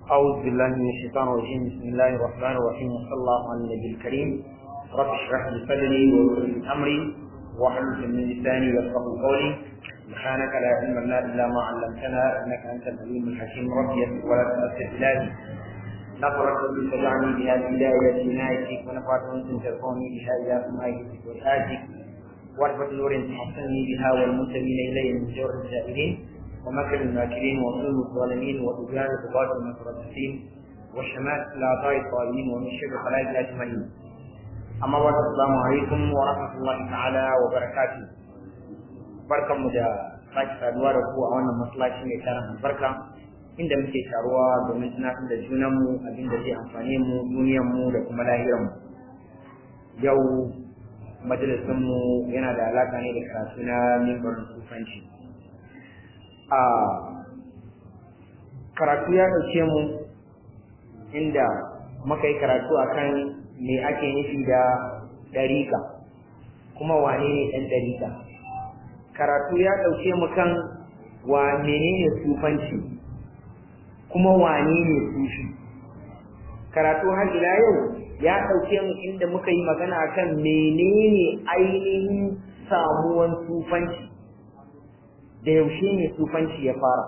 أعوذ بالله من الشيطان الرجيم بسم الله الرحمن الرحيم وصلى الله على النبي الكريم رب اشرح لي صدري ويسر لي أمري واحلل من لساني يفقه قولي سبحانك لا علم لنا إلا ما علمتنا إنك أنت العليم الحكيم ربي يسر ولا تؤثر إلهي نفرت بي فجعني بها الهداية عنايتك ونفعت أنت ترفعني بها إلى سمائك وآتك واربط نور تحصني بها والمنتمين إلي من جور الجائرين ومكر الماكرين وظلم الظالمين وطغيان الطغاة المتربصين وشماتة الأعضاء الطالبين ومن شر الخلائق أجمعين أما بعد السلام عليكم ورحمة الله تعالى وبركاته barkan mu da sake saduwa da ku a wannan masallaci mai tarin albarka inda muke taruwa domin tunatar da junanmu abin da zai amfane mu duniyar mu da kuma lahirar mu yau majalisin mu yana da alaka ne da karatu na mimbarin sufanci a karatu ya ɗauke mu inda muka yi karatu akan me ake nufi da ɗariƙa kuma wane ne ɗan ɗariƙa karatu ya ɗauke mu kan wa menene sufanci kuma wane ne sufi karatu har ila yau ya ɗauke mu inda muka yi magana akan menene ainihin samuwan sufanci da yaushe ne sufanci ya fara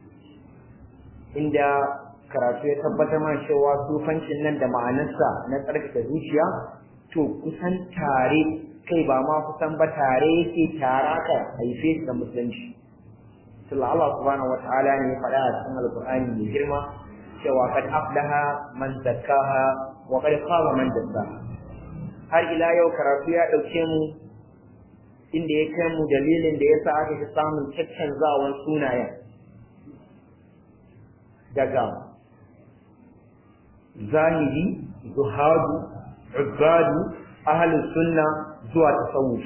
inda karatu ya tabbatar mana cewa sufancin nan da ma'anarsa na tsarkake zuciya to kusan tare kai ba ma kusan ba tare yake tara ka haife da musulunci sallallahu Allah subhanahu wataala ne ya faɗa a cikin alqur'ani mai girma cewa kad aflaha man zakkaha wa qad khaba man dassaha har ila yau karatu ya dauke mu inda ya kai mu dalilin da yasa aka fi samun caccanzawan sunayen daga zahiri zuhadu ubadu ahlus sunna zuwa tasawuf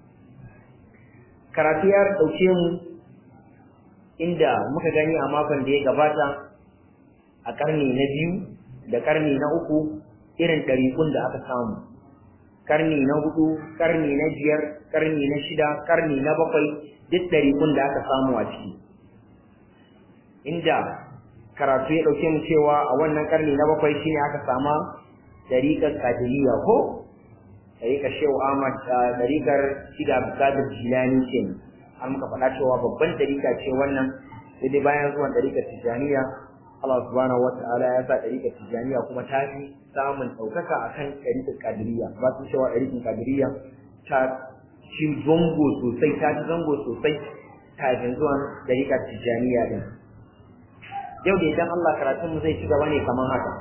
karatu ya dauke mu inda muka gani a makon da ya gabata a karni na biyu da karni na uku irin ɗariƙun da aka samu karni na hudu karni na biyar karni na shida karni na bakwai duk ɗariƙun da aka samu a ciki inda karatu ya ɗauke mu cewa a wannan karni na bakwai shine aka sama ɗariƙar kadiriya ko ɗariƙar shehu ahmad ɗariƙar shida bukatar jilani ce an muka faɗa cewa babban ɗariƙa ce wannan sai dai bayan zuwan ɗariƙar tijjaniya Allah subhanahu wata'ala ya sa ɗariƙar tijjaniya kuma ta fi samun ɗaukaka a kan ɗariƙar kadiriya ba su cewa ɗariƙar kadiriya ta ci zango sosai ta ci zango sosai kafin zuwan ɗariƙar tijjaniya ɗin yau da idan Allah karatunmu zai ci gaba ne kamar haka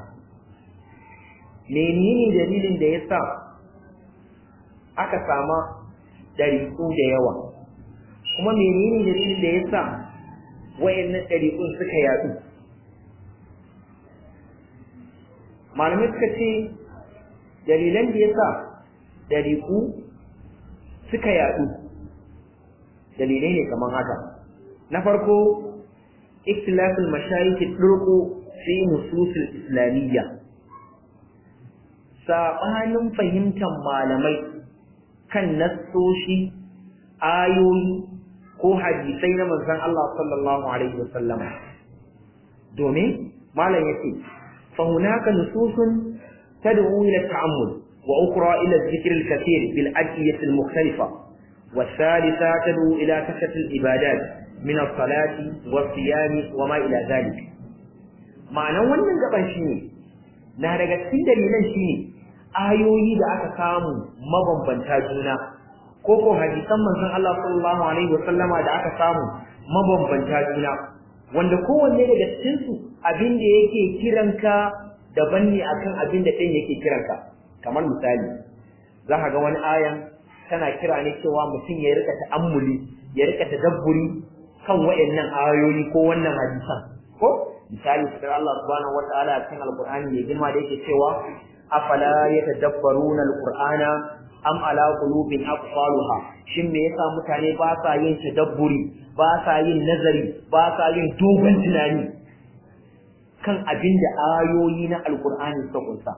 menene dalilin da ya sa aka sama ɗariƙu da yawa kuma menene dalilin da ya sa wayannan ɗariƙun suka yaɗu malamai suka ce dalilan da ya sa ɗariƙu suka yaɗu dalilai ne kamar haka na farko ikhtilafin mashayikh ɗurku fi nususil islamiyya saɓanin fahimtar malamai kan nassoshi ayoyi ko hadisai na manzon Allah sallallahu alaihi wasallam domin malam yace fa hunaka nususun tad'u ila ta'ammul wa ukhra ila dhikr al-kathir bil adiyah al-mukhtalifa والثالثة تدعو إلى كثرة العبادات من الصلاة والصيام وما إلى ذلك معنى wannan gaban shine na daga cikin dalilan shine ayoyi da aka samu mabambanta juna ko ko hadisan manzon Allah sallallahu alaihi wasallama da aka samu mabambanta juna wanda kowanne daga cikin su abin da yake kiranka daban ne akan abin da ɗin yake kiranka kamar misali za ka ga wani ayan tana kira ne cewa mutum ya rika ta'ammuli ya rika tadabburi kan wayannan ayoyi ko wannan hadisan ko misali sai Allah subhanahu wataala a cikin alqur'ani mai girma da yake cewa afala yatadabbaruna alqur'ana am ala qulubin aqfaluha shin me yasa mutane ba sa yin tadabburi ba sa yin nazari ba sa yin dogon tunani kan abin da ayoyi na alqur'ani suka kunsa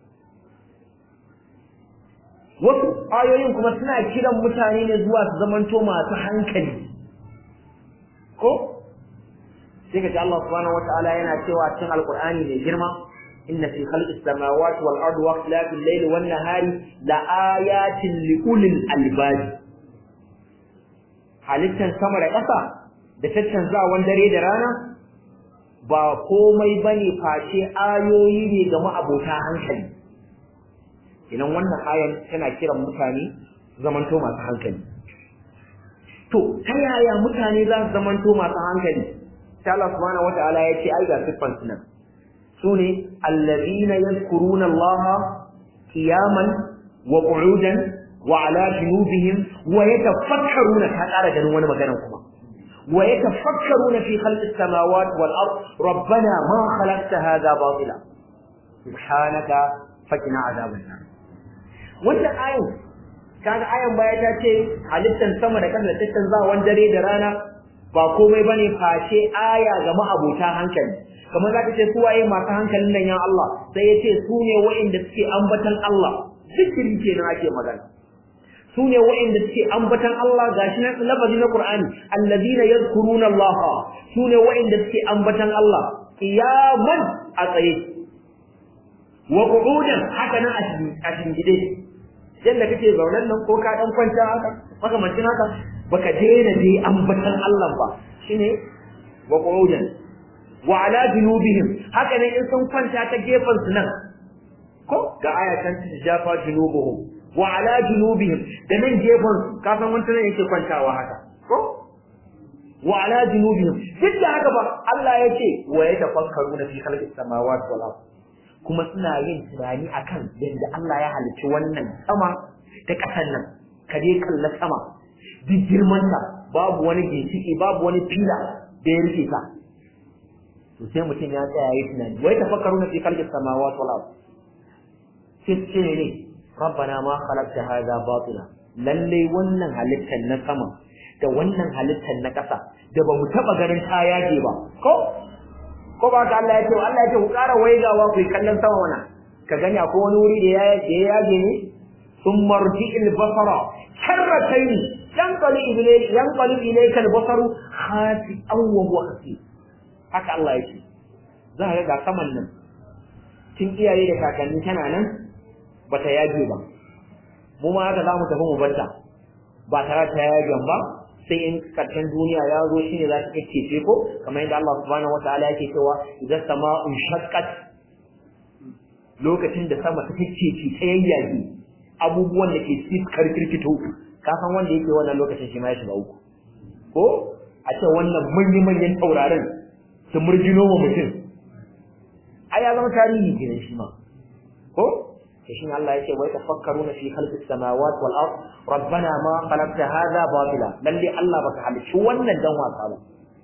wasu ayoyin kuma suna kiran mutane ne zuwa su zamanto masu hankali ko sai ka ji Allah subhanahu wataala yana cewa cikin alqur'ani mai girma inna fi khalqis samawati wal ardi wa ikhtilafil layli wan nahari la ayatin li ulil albab halittan sama da ƙasa da caccanzawan dare da rana ba komai bane face ayoyi ne ga ma'abota hankali idan wannan ayan tana kiran mutane zamanto masu hankali to ta yaya mutane za su zamanto masu hankali sai Allah subhanahu wataala ya ce ai ga siffan su nan sune allazina yadhkuruna Allah qiyaman wa qu'udan wa ala junubihim wa yatafakkaruna ta ƙara ganin wani magana kuma wa yatafakkaruna fi khalqis samawati wal ard rabbana ma khalaqta hadha batila subhanaka fakina azaban nar wannan ayin kaga ayan baya ta ce halittan sama da ƙasa da tattanzawan dare da rana ba komai bane face aya ga ma'abota hankali kamar za ka ce su waye masu hankalin nan ya Allah sai ya ce su ne wa'inda suke ambatan Allah zikiri kenan ake magana su ne wa'inda suke ambatan Allah gashi na lafazi na Qur'ani alladina yadhkuruna Allah su ne wa'inda suke ambatan Allah qiyaman a tsaye wa qu'udan haka nan a shingide yadda kake zaunen nan ko ka dan kwanta haka makamancin haka baka daina dai ambatan Allah ba shine wa qu'udan wa ala junubihim haka ne in sun kwanta ta gefen su nan ko ga ayatan jafa junubuhum wa ala junubihim da nan gefen su ka san wanda ne yake kwantawa haka ko wa ala junubihim duk da haka ba Allah ya ce wa yatafakkaruna fi khalqis samawati wal ardh kuma suna yin tunani akan yadda Allah ya halicci wannan sama da ƙasar nan ka je kalla sama duk girmanta babu wani ginshiki babu wani fila da ya rike ta to sai mutum ya tsaya yi tunani wai tafakkaru na fi khalqis samawati wal ard sai ce ne rabbana ma khalaqta hadha batila lalle wannan halittar na sama da wannan halittar na ƙasa da ba mu taɓa ganin ta yage ba ko ko ba ka Allah ya ce Allah ya ce ku ƙara waigawa ku kallon sama wana ka gani akwai wani wuri da ya ya yage ne sun marji il basara karratayn yanqali ilayka yanqali ilayka al basaru khati aw wa huwa khasi haka Allah ya ce za ka ga saman nan tun iyaye da kakanni tana nan bata yage ba mu ma haka za mu tafi mu barta ba tare da ta yagen ba sai in karshen duniya ya zo shine za ta kake ko kamar yadda Allah subhanahu wataala yake cewa idan sama'un shaqqat lokacin da sama ta kake ta yayyage abubuwan da ke cikin karkirkito ka san wanda yake wannan lokacin shi ma ya shiga uku ko a ce wannan manyan manyan taurarin su murjino wa mutum ai ya zama tarihi kenan shi ma ko شين الله يقول ويتفكرون في خلق السماوات والأرض ربنا ما خلقت هذا باطلا للي الله بك حل شو ون الدوا صابا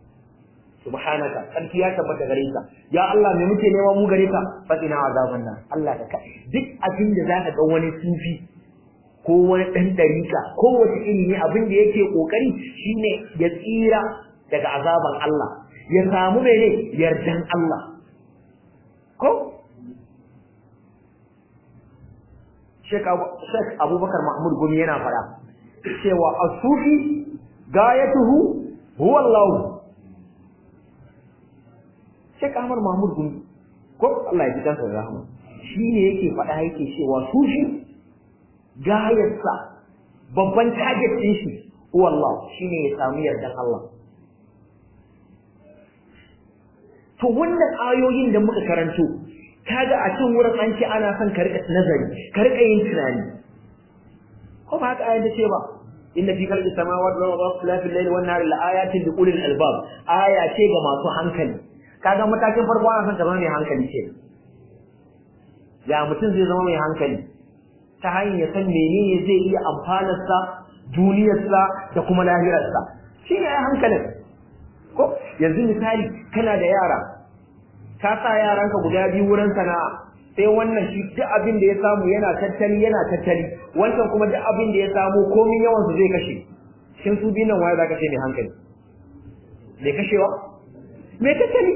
سبحانك أنت يا تبت غريكا يا الله من متى نوا مو غريكا فتنا عذاب النار الله كك duk abin da zaka ga wani sufi ko wani dan dariƙa ko wace iri ne abin da yake kokari shine ya tsira daga azaban Allah ya samu mene yardan Allah ko Sheikh Abubakar Mahmud Gumi yana fada cewa as-sufi gayatuhu huwa Allah Sheikh Ahmad Mahmud Gumi ko Allah ya ji kansa rahama shine yake fada yake cewa sufi gayarsa babban target din shi huwa Allah shine ya samu yardan Allah to wannan ayoyin da muka karanto kaga a cikin wurin an ce ana son ka rika nazari ka rika yin tunani ko ba haka ayat ce ba inna fi khalqis samawati wal ardi wa ikhtilafil layli wan nahari laayatin li ulil albab aya ce ga masu hankali kaga matakin farko ana son ka zama mai hankali ce ya mutum zai zama mai hankali ta hanyar san menene zai iya amfanarsa duniyarsa da kuma lahirarsa shi ne ya hankalin ko yanzu misali kana da yara ka sa yaranka guda biyu wurin sana'a sai wannan shi duk abin da ya samu yana tattali yana tattali wancan kuma duk abin da ya samu komin yawan su zai kashe shin su biyu nan waye zaka ce mai hankali mai kashewa mai tattali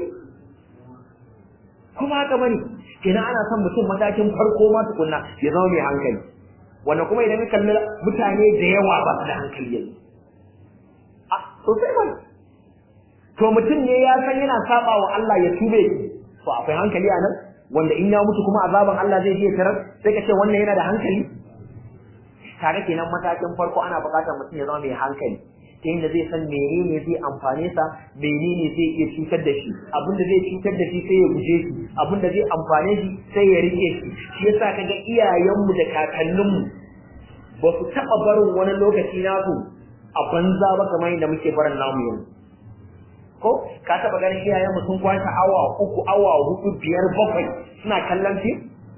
kuma haka bane kenan ana son mutum matakin farko ma tukunna ya zama mai hankali wannan kuma idan ka kalli mutane da yawa ba su da hankali yanzu a sosai ba to mutum ne ya san yana saba wa Allah ya tube to akwai hankali a nan wanda in ya mutu kuma azaban Allah zai je tarar sai ka ce wannan yana da hankali tare kenan matakin farko ana buƙatar mutum ya zama mai hankali ta yadda zai san menene zai amfane sa menene zai iya cutar da shi abin da zai cutar da shi sai ya guje shi abin da zai amfane shi sai ya rike shi shi yasa kaga iyayenmu da kakanninmu ba su taɓa barin wani lokaci nasu a banza ba kamar yadda muke barin namu yanzu ko ka taɓa ganin iyayenmu sun kwashe awa uku awa hudu biyar bakwai suna kallon fim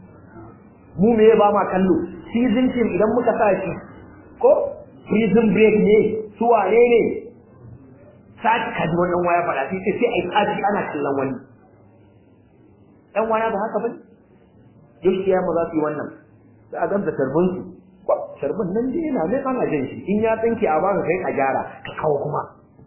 mu me ba ma kallo season film idan muka sa shi ko prison break ne su wane ne sati kaji wannan waya faɗa sai sai sai ai sati ana kallon wani ɗan waya ba haka bane yau ya mu za su yi wannan sai a gamsa tarbin su tarbin nan dai yana ne ana jin shi in ya tsinke a baka kai a gyara ka kawo kuma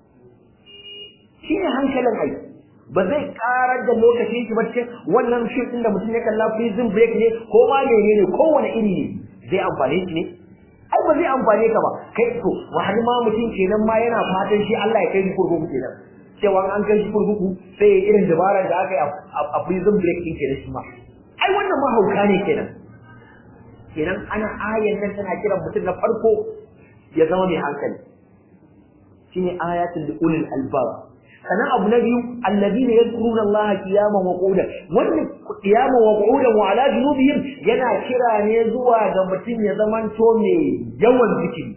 shine hankalin ai ba zai karar da lokacin shi ba cikin wannan shi din da mutum ya kalla prison break ne ko ma ne kowane iri ne zai amfane shi ne ai ba zai amfane ka ba kai to wani ma mutum kenan ma yana fatan shi Allah ya kai shi kurkuku kenan cewa an kai shi kurkuku sai ya irin dabarar da aka yi a prison break din kenan shi ma ai wannan ma hauka ne kenan kenan ana ayan nan tana kiran mutum na farko ya zama mai hankali shine ayatul ulil albab sannan abu na biyu alladina yadhkuruna Allah qiyaman wa qu'udan wannan qiyaman wa qu'udan wa ala junubihim yana kira ne zuwa ga mutum ya zamanto mai yawan zikiri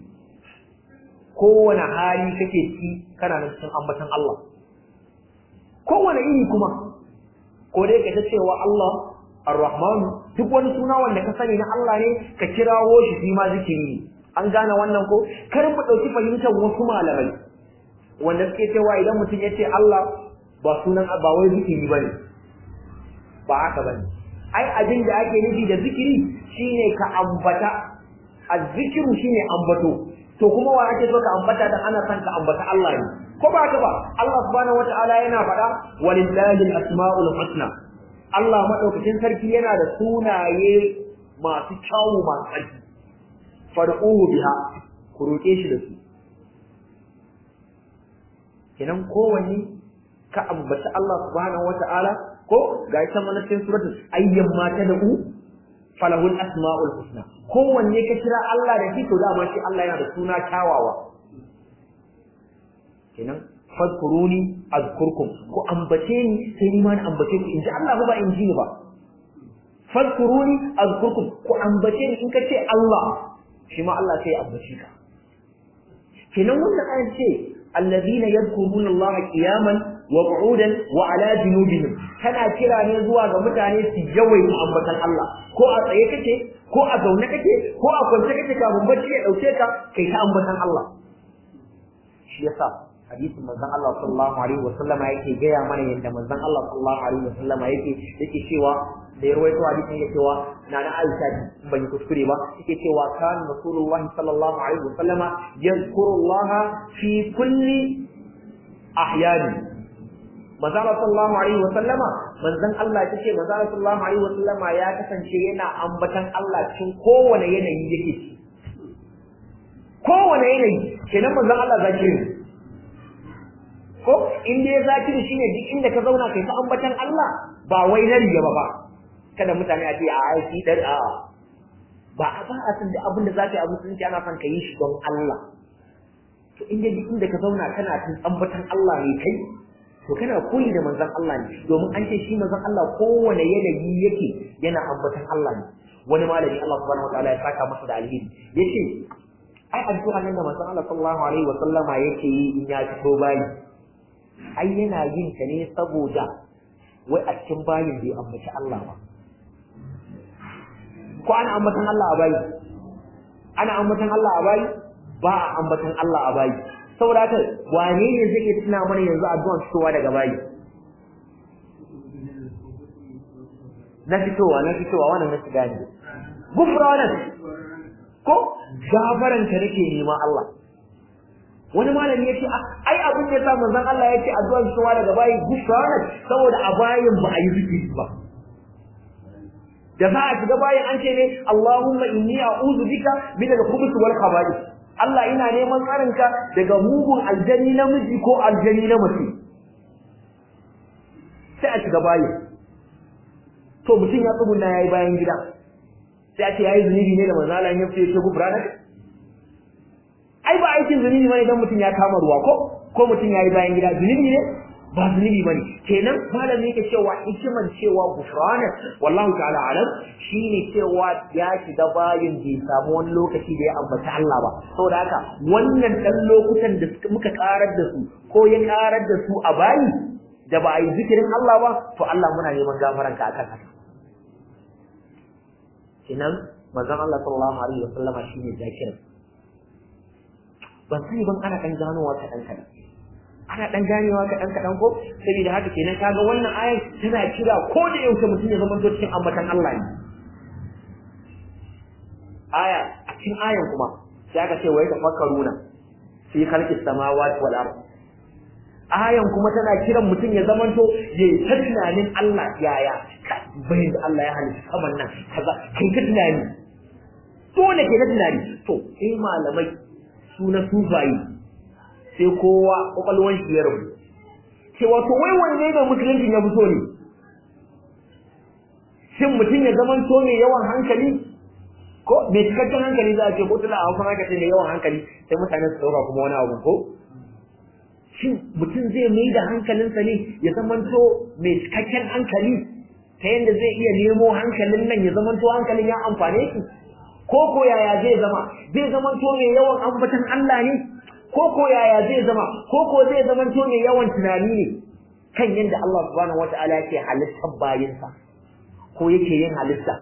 kowane hali kake ci kana nan cikin ambatan Allah kowane iri kuma ko dai ka ta cewa Allah Ar-Rahman duk wani suna wanda ka sani na Allah ne ka kirawo shi shi ma zikiri ne an gane wannan ko kar mu dauki fahimtar wasu malamai wanda suke cewa idan mutum ya ce Allah ba sunan ba wai zikiri bane ba haka bane ai abin da ake nufi da zikiri shine ka ambata azzikiru shine ambato to kuma wa ake so ka ambata dan ana son ka ambata Allah ne ko ba haka ba Allah subhanahu wataala yana faɗa walillahi al-asmaul husna Allah madaukakin sarki yana da sunaye masu kyawu masu tsarki fad'uhu biha ku roke shi da su kenan kowanne ka ambaci Allah subhanahu wata'ala ko ga ita mana cikin suratul ayyan ma ta da'u falahul asmaul husna kowanne ka kira Allah da shi to dama shi Allah yana da suna kyawawa kenan fadkuruni azkurkum ku ambace ni sai ni ma na ambace ku inji Allah ba in ji ni ba fadkuruni azkurkum ku ambace ni in ka ce Allah shi ma Allah sai ya ambace ka kenan wannan ayat ce الذين يذكرون الله قياما وقعودا وعلى جنوبهم kana kira ne zuwa ga mutane su yawaita ambatan Allah ko a tsaye kake ko a zaune kake ko a kwance kake kafin bacci ya dauke ka kai ta ambatan Allah shi yasa hadisin manzon Allah sallallahu alaihi wasallama yake gaya mana yadda manzon Allah sallallahu alaihi wasallama yake yake cewa da ya rawaito hadisin yake cewa na na Aisha ban yi kuskure ba yake cewa kan Rasulullahi sallallahu alaihi wasallama yazkurullaha fi kulli ahyani manzon sallallahu alaihi wasallama manzon Allah yake manzon sallallahu alaihi wasallama ya kasance yana ambatan Allah cikin kowane yanayi yake kowane yanayi kenan manzon Allah zakiri ko in dai zakiri shine duk inda ka zauna kai ta ambatan Allah ba wai na riya ba ba kada mutane a ce a aiki dar a ba a ba a san da abin da zaka yi a musulunci ana son ka yi shi don Allah to in dai duk inda ka zauna kana tun ambatan Allah ne kai to kana koyi da manzon Allah ne domin an ce shi manzon Allah kowane yanayi yake yana ambatan Allah ne wani malami Allah subhanahu wataala ya saka masa da alheri yace ai addu'a nan da manzon Allah sallallahu alaihi wa sallama yake yi in ya fito bayi ai yana yin ta ne saboda wai a cikin bayin bai ambaci Allah ba ko ana ambatan Allah a bayi ana ambatan Allah a bayi ba a ambatan Allah a bayi saboda haka wane ne zai iya tuna mana yanzu addu'an fitowa daga bayi na fitowa na fitowa wannan na shiga ne gufranan ko gafaran ka nake nema Allah wani malami yace ai abin da yasa manzon Allah yace addu'ar fitowa daga bayi gufranan saboda a bayin ba a yi zikiri ba da za a shiga bayan an ce ne Allahumma inni a'udhu bika min al-khubuth wal khaba'ith Allah ina neman tsarinka daga mugun aljani namiji ko aljani na mace sai a shiga bayi to mutum ya tsuguna yayi bayan gida sai a ce yayi zunubi ne da manzo Allah ya fice gufrana ai ba aikin zunubi bane dan mutum ya kama ruwa ko ko mutum yayi bayan gida zunubi ne ba zunubi bane kenan malami yake cewa hikiman cewa gufrana wallahu ta'ala alam shine cewa ya shiga bayin bai samu wani lokaci da ya ambaci Allah ba saboda haka wannan dan lokutan da muka karar da su ko ya karar da su a bayi da ba a yi zikirin Allah ba to Allah muna neman gafaran ka akan haka kenan manzon Allah sallallahu alaihi wasallama shine zakirin ban sani ban ana kan ganowa ta dan kadan ana dan ganewa ka dan kadan ko saboda haka kenan kaga wannan ayar tana kira ko da yaushe mutum ya zama cikin ambatan Allah ne aya a cikin ayan kuma sai aka ce wai tafakkaruna fi khalqis samawati wal ard ayan kuma tana kiran mutum ya zamanto ya ta tunanin Allah yaya bai da Allah ya halitta saman nan kaza kai ka tunani dole ke ta tunani to sai malamai su na sufayi sai kowa kwakwalwan shi ya rabu cewa to wai wanne ne musulunci ya fito ne shin mutum ya zama to mai yawan hankali ko mai cikakken hankali za a ce ko tuna a hausa aka ce mai yawan hankali sai mutane su dauka kuma wani abu ko shin mutum zai mai da hankalinsa ne ya zama to mai cikakken hankali ta yadda zai iya nemo hankalin nan ya zama to hankalin ya amfane shi ko ko yaya zai zama zai zama to mai yawan ambatan Allah ne ko ko yaya zai zama ko ko zai zama to mai yawan tunani ne kan yadda Allah subhanahu wataala yake halittar bayinsa ko yake yin halitta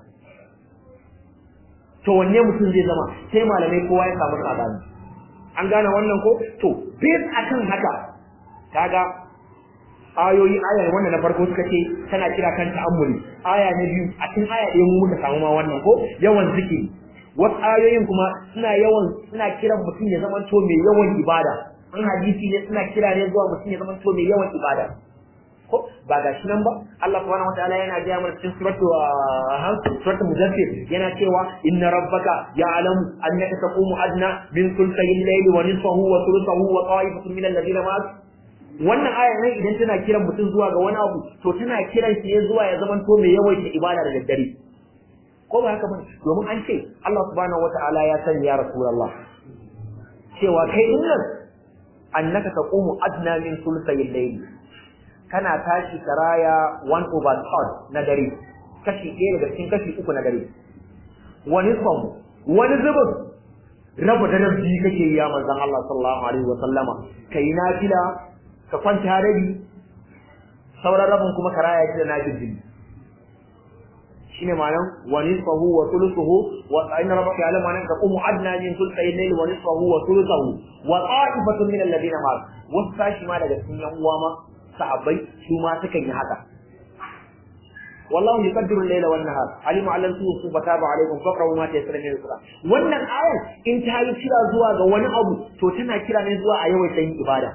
to wanne mutum zai zama sai malamai kowa ya samu sabani an gane wannan ko to based akan haka kaga ayoyi aya wannan na farko suka ce tana kira kan ta'ammuli aya na biyu a cikin aya ɗaya mu muka samu ma wannan ko yawan zikiri wasu ayoyin kuma suna yawan suna kiran mutum ya zama to mai yawan ibada in hadisi ne suna kira ne zuwa mutum ya zama to mai yawan ibada ko ba ga shi nan ba Allah subhanahu wataala yana ga mana cikin suratu hamsu suratu mudaththir yana cewa inna rabbaka ya'lamu annaka taqumu adna min thulthay al-layli wa nisfahu wa thuluthahu wa ta'ifatun min alladhina ma'ak wannan aya nan idan tana kiran mutum zuwa ga wani abu to tana kiran shi ne zuwa ya zama to mai yawaita ibada da daddare ko ba haka bane domin an ce Allah subhanahu wataala ya sani ya rasulullah cewa kai din nan annaka taqumu adna min thulthay al-layli kana tashi karaya 1 over 3 na dare kashi ɗaya daga cikin kashi uku na dare wani son wani zubin raba daren biyu kake yi ya manzon Allah sallallahu alaihi wa sallama kai nafila ka kwanta rabi sauran rabin kuma karaya shi da nafil jini shine ma'anar wa nisfahu wa thuluthuhu wa inna rabbaka ya'lamu annaka taqumu adna min thulthay al-layli wa nisfahu wa thuluthuhu wa ta'ifatun min alladhina ma'ak wasu sashi ma daga cikin yan uwa ma sahabbai su ma sukan yi haka wallahu yuqaddiru al-layla wan nahar alima allan su fataba alaykum faqrahu ma tayassara min al-qur'an wannan ayar in ta yi kira zuwa ga wani abu to tana kira ne zuwa a yawaita yin ibada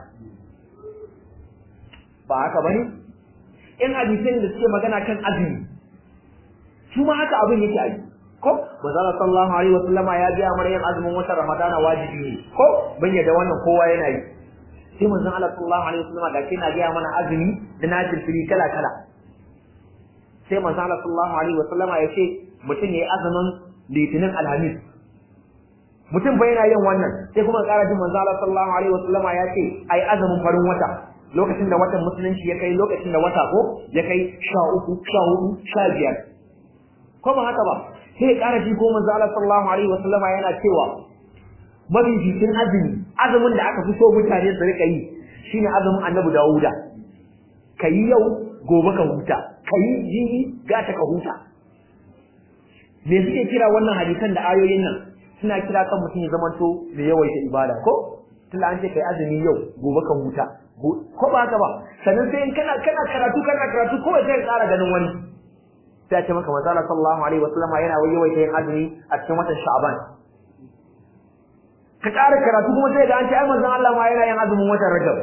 ba haka bane in hadisin da suke magana kan azumi su ma haka abin yake ayi ko manzo sallallahu alaihi wasallama ya biya mana yin azumin watan ramadana wajibi ne ko ban yadda wannan kowa yana yi sai manzon Allah sallallahu alaihi wasallam da kina ga mana azumi da nafil fili kala kala sai manzon Allah sallallahu alaihi wasallam ya ce mutum yayi azumin litinin alhamis mutum bai yana yin wannan sai kuma ƙara jin manzon Allah sallallahu alaihi wasallam ya ce ai azumin farin wata lokacin da watan musulunci ya kai lokacin da wata ko ya kai sha uku sha hudu sha biyar ko ba haka ba sai ya ƙara ji ko manzon Allah sallallahu alaihi wasallam yana cewa mafificin azumi azumin da aka fi so mutane su rika yi shine azumin annabi Dawuda kayi yau gobe ka huta kayi jibi gata ka huta me suke kira wannan hadisan da ayoyin nan suna kira kan mutum ya zamanto mai yawaita ibada ko tunda an ce kai azumi yau gobe ka huta ko ba haka ba sannan sai kana kana karatu kana karatu ko sai ka ƙara ganin wani sai ce maka manzo sallallahu alaihi wasallam yana yawaita yin azumi a cikin watan Sha'ban ka ƙara karatu kuma sai ga an ce ai manzon Allah ma yana yin azumin watan Rajab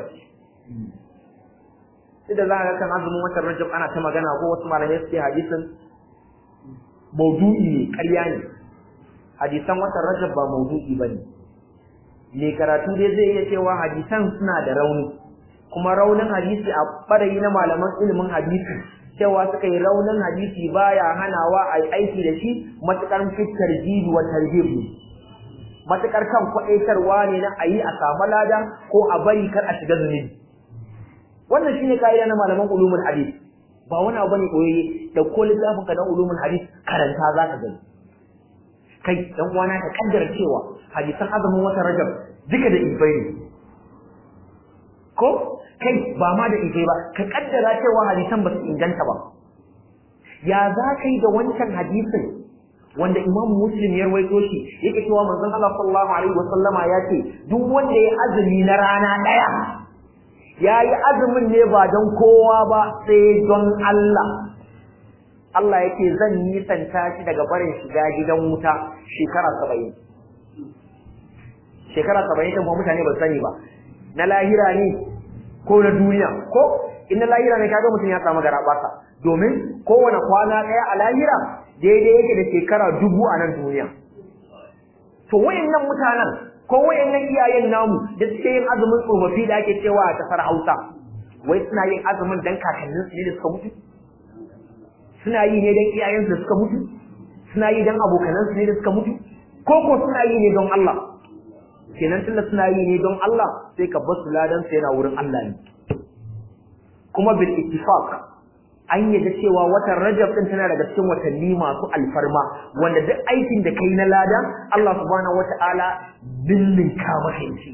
sai da za ka kan azumin watan Rajab ana ta magana ko wasu malamai suke hadisin maudu'i ne ƙarya ne hadisan watan Rajab ba maudu'i bane me karatu dai zai iya cewa hadisan suna da rauni kuma raunin hadisi a barayi na malaman ilimin hadisi cewa suka yi raunin hadisi baya hanawa a yi aiki da shi matukar fitar jibi wa tarhib matukar kan kwaɗaitarwa ne na a yi a samu lada ko a bari kar a shiga zunubi wannan shine ka'ida na malaman ulumul hadis ba wani abu ne koyayye da ko littafin ka na ulumul hadis karanta za ka gani kai dan uwana ka kaddara cewa hadisan azumin watan rajab duka da ibai ne ko kai ba ma da ibai ba ka kaddara cewa hadisan ba su inganta ba ya za ka yi da wancan hadisin wanda imam muslim ya rawaito shi yake cewa manzon Allah sallallahu alaihi wasallama ya ce duk wanda ya azumi na rana daya ya yi azumin ne ba don kowa ba sai don Allah Allah yake zan nisanta shi daga barin shiga gidan wuta shekara saba'in shekara saba'in ɗin kuma mutane ba sani ba na lahira ne ko na duniya ko in na lahira ne kaga mutum ya samu garaɓasa domin kowane kwana ɗaya a lahira daidai yake da shekara dubu a nan duniya to wayannan mutanen ko wayannan iyayen namu da suke yin azumin tsofaffi da ake cewa a kasar Hausa wai suna yin azumin dan kakannin su ne da suka mutu suna yi ne dan iyayen su da suka mutu suna yi dan abokanan su ne da suka mutu ko ko suna yi ne don Allah kenan tunda suna yi ne don Allah sai ka bar su ladan su yana wurin Allah ne kuma bil ittifaq an yadda cewa watan Rajab din tana daga cikin watanni masu alfarma wanda duk aikin da kai na lada Allah subhanahu wata'ala billinka maka shi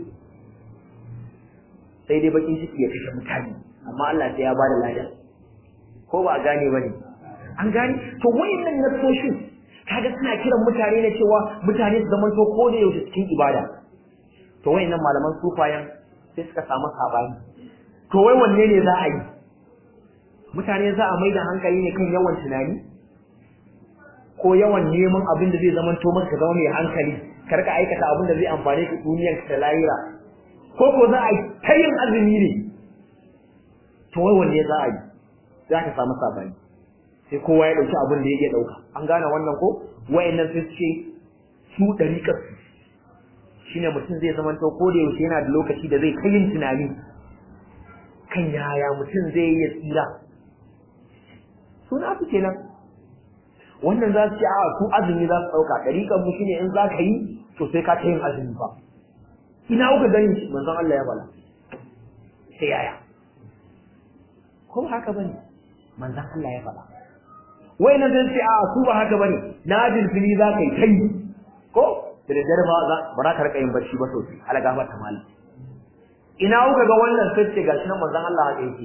sai dai bakin ciki ya kashe mutane amma Allah sai ya bada lada ko ba a gane bane an gane to wayannan nasoshin kaga suna kiran mutane ne cewa mutane su zaman to ko da yaushe cikin ibada to wayannan malaman sufayan sai suka samu sabani to wai wanne ne za a yi mutane za a mai da hankali ne kan yawan tunani ko yawan neman abin da zai zama to maka zama mai hankali kar ka aikata abin da zai amfane ka duniyar ka lahira ko ko za a yi ta yin azumi ne to wai wanne za a yi za ka samu sabani sai kowa ya dauki abin da ya iya dauka an gane wannan ko wayannan sai ce su dariƙar su shine mutum zai zama to ko da yaushe yana da lokaci da zai kai yin tunani kan yaya mutum zai yi tsira suna su kenan wannan za su ce a su azumi za su ɗauka ɗariƙar mu shine in za ka yi to sai ka ta yin azumi ba ina kuka gani shi manzon Allah ya bala sai yaya ko ba haka bane manzon Allah ya bala wai na zan ce a su ba haka bane na fili za ka yi kai ko da daddare ba za ba za ka rika yin barci ba sosai algafar ta malam ina kuka ga wannan sai ce gashi nan manzon Allah haka yake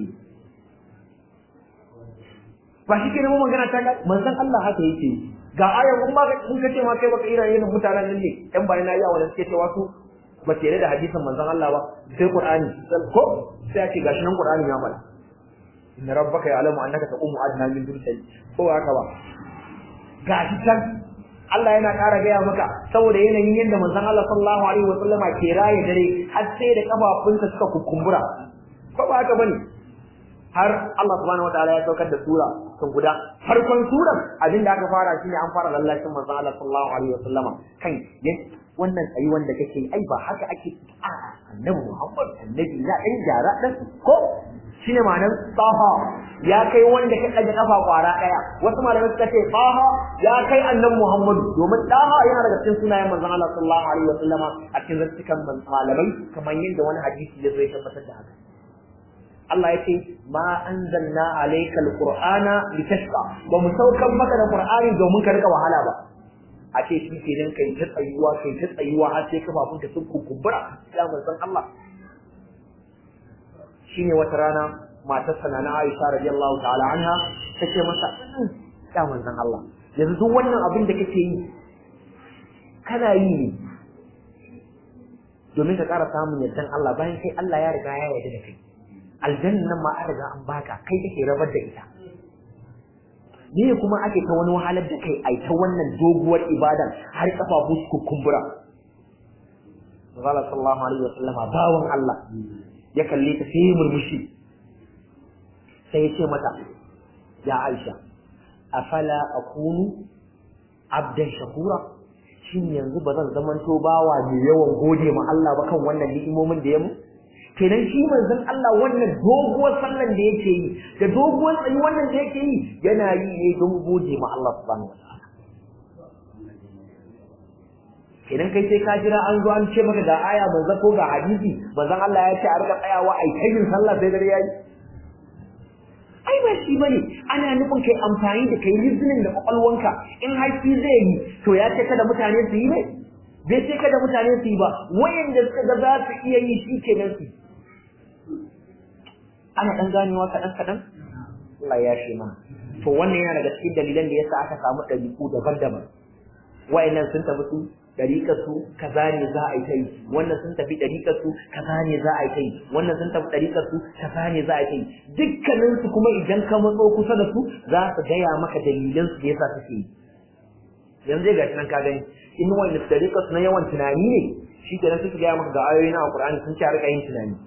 ba shi kenan magana ta manzon Allah haka yake ga ayan kun ba kun kace ma kai baka ira yin mutanen nan ne dan bayan nayi wannan suke cewa su ba ce da hadisin manzon Allah ba sai Qur'ani ko sai ake gashi nan Qur'ani ya bala inna rabbaka ya'lamu annaka taqumu adna min dunyati ko haka ba gashi can Allah yana ƙara gaya maka saboda yanayin yadda manzon Allah sallallahu alaihi wasallam ke raye dare har sai da kafafunsa suka kukumbura ko ba haka bane har Allah subhanahu wataala ya saukar da sura sun guda farkon surar abin da aka fara shine an fara lallashin manzon Allah sallallahu alaihi wasallama kan wannan tsayi wanda kake ai ba haka ake a annabi Muhammad annabi na dan jara dan ko shine ma'anar taha ya kai wanda ka kaje kafa kwara daya wasu malamai suka ce taha ya kai annabi Muhammad domin taha yana daga cikin sunayen manzon Allah sallallahu alaihi wasallama a cikin zattukan malamai kamar yadda wani hadisi ya zo ya tabbatar da haka Allah ya ce ma anzalna alayka alqur'ana litashqa ba mu saukan maka da qur'ani domin ka rika wahala ba a ce shi kenan kai ta tsayuwa kai ta tsayuwa har sai kafafun ka sun kukumbura ya manzon Allah shine wata rana matar sana na Aisha radiyallahu ta'ala anha tace masa ya manzon Allah yanzu duk wannan abin da kake yi kana yi ne domin ka ƙara samun yardan Allah bayan kai Allah ya riga ya yarda da kai aljannan ma an riga an baka kai kake rabar da ita ne kuma ake ta wani wahalar da kai ai ta wannan doguwar ibadan har kafafu su kumbura Allah sallallahu alaihi wa sallama bawan Allah ya kalle ta sai murmushi sai ya ce mata ya Aisha afala akunu abdan shakura shin yanzu ba zan zamanto bawa mai yawan gode ma Allah ba kan wannan ni'imomin da ya mu kenan shi manzon Allah wannan doguwar sallan da yake yi da doguwar tsayi wannan da yake yi yana yi ne don gode ma Allah subhanahu wataala kenan kai sai ka jira an zo an ce maka ga aya manzo ko ga hadisi manzon Allah ya ce a rika tsayawa ai kai yin sallah sai dare yayi ai ba shi bane ana nufin kai amfani da kai listening da kwakwalwanka in haƙi zai yi to ya ce kada mutane su yi ne bai ce kada mutane su yi ba wayanda suka ga za su iya yi shi kenan su ana dan ganewa kaɗan kaɗan Allah ya shi mana to wannan yana daga cikin dalilan da yasa aka samu ɗabi'u daban-daban wayannan sun tafi su dariƙar su kaza ne za a yi ta yi wannan sun tafi dariƙar su kaza ne za a yi ta yi wannan sun tafi dariƙar su kaza ne za a yi ta yi dukkanin su kuma idan ka matso kusa da su za su gaya maka dalilan su da yasa suke yi yanzu ga shi nan ka gani in wanda dariƙar su na yawan tunani ne shi kenan suke gaya maka ga ayoyi na Alƙur'ani sun ce a rika yin tunani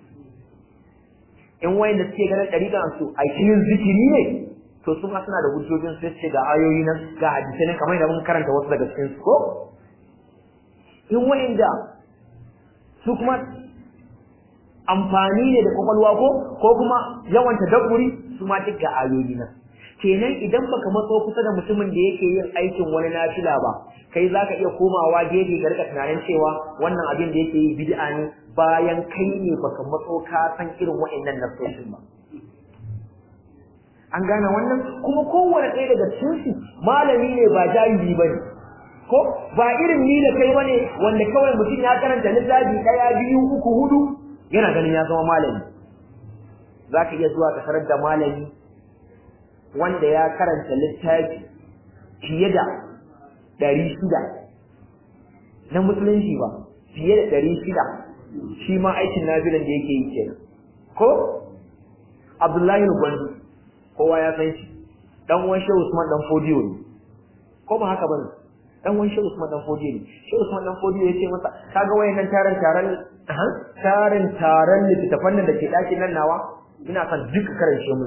in wayanda suke ganin dariƙar su a cikin zikiri ne to su ma suna da hujjojin sai ce ga ayoyi nan ga hadisai nan kamar da mun karanta wasu daga cikin su ko in wa'inda su kuma amfani ne da kwakwalwa ko ko kuma yawan tadabburi su ma duk ga ayoyi nan kenan idan baka matso kusa da mutumin da yake yin aikin wani nafila ba kai zaka iya komawa gefe ga rika tunanin cewa wannan abin da yake yi bid'a ne bayan kai ne baka matso ka san irin wa'annan nasoshin ba an gane wannan kuma kowane ɗaya daga cikin su malami ne ba jahili bane ko ba irin ni da kai bane wanda kawai mutum ya karanta littafi daya biyu uku hudu yana ganin ya zama malami zaka iya zuwa ka tarar da malami wanda ya karanta littafi fiye da ɗari shida na musulunci ba fiye da ɗari shida shi ma aikin nafilan da yake yi kenan ko Abdullahi Gwandu kowa ya san shi dan uwan Shehu Usman dan Fodiyo ne ko ba haka bane dan wani shehu Usman dan Fodiyo ne shehu Usman dan Fodiyo yace masa kaga wayannan taron taron taron taron littafan nan da ke dakin nan nawa ina son duka karance mun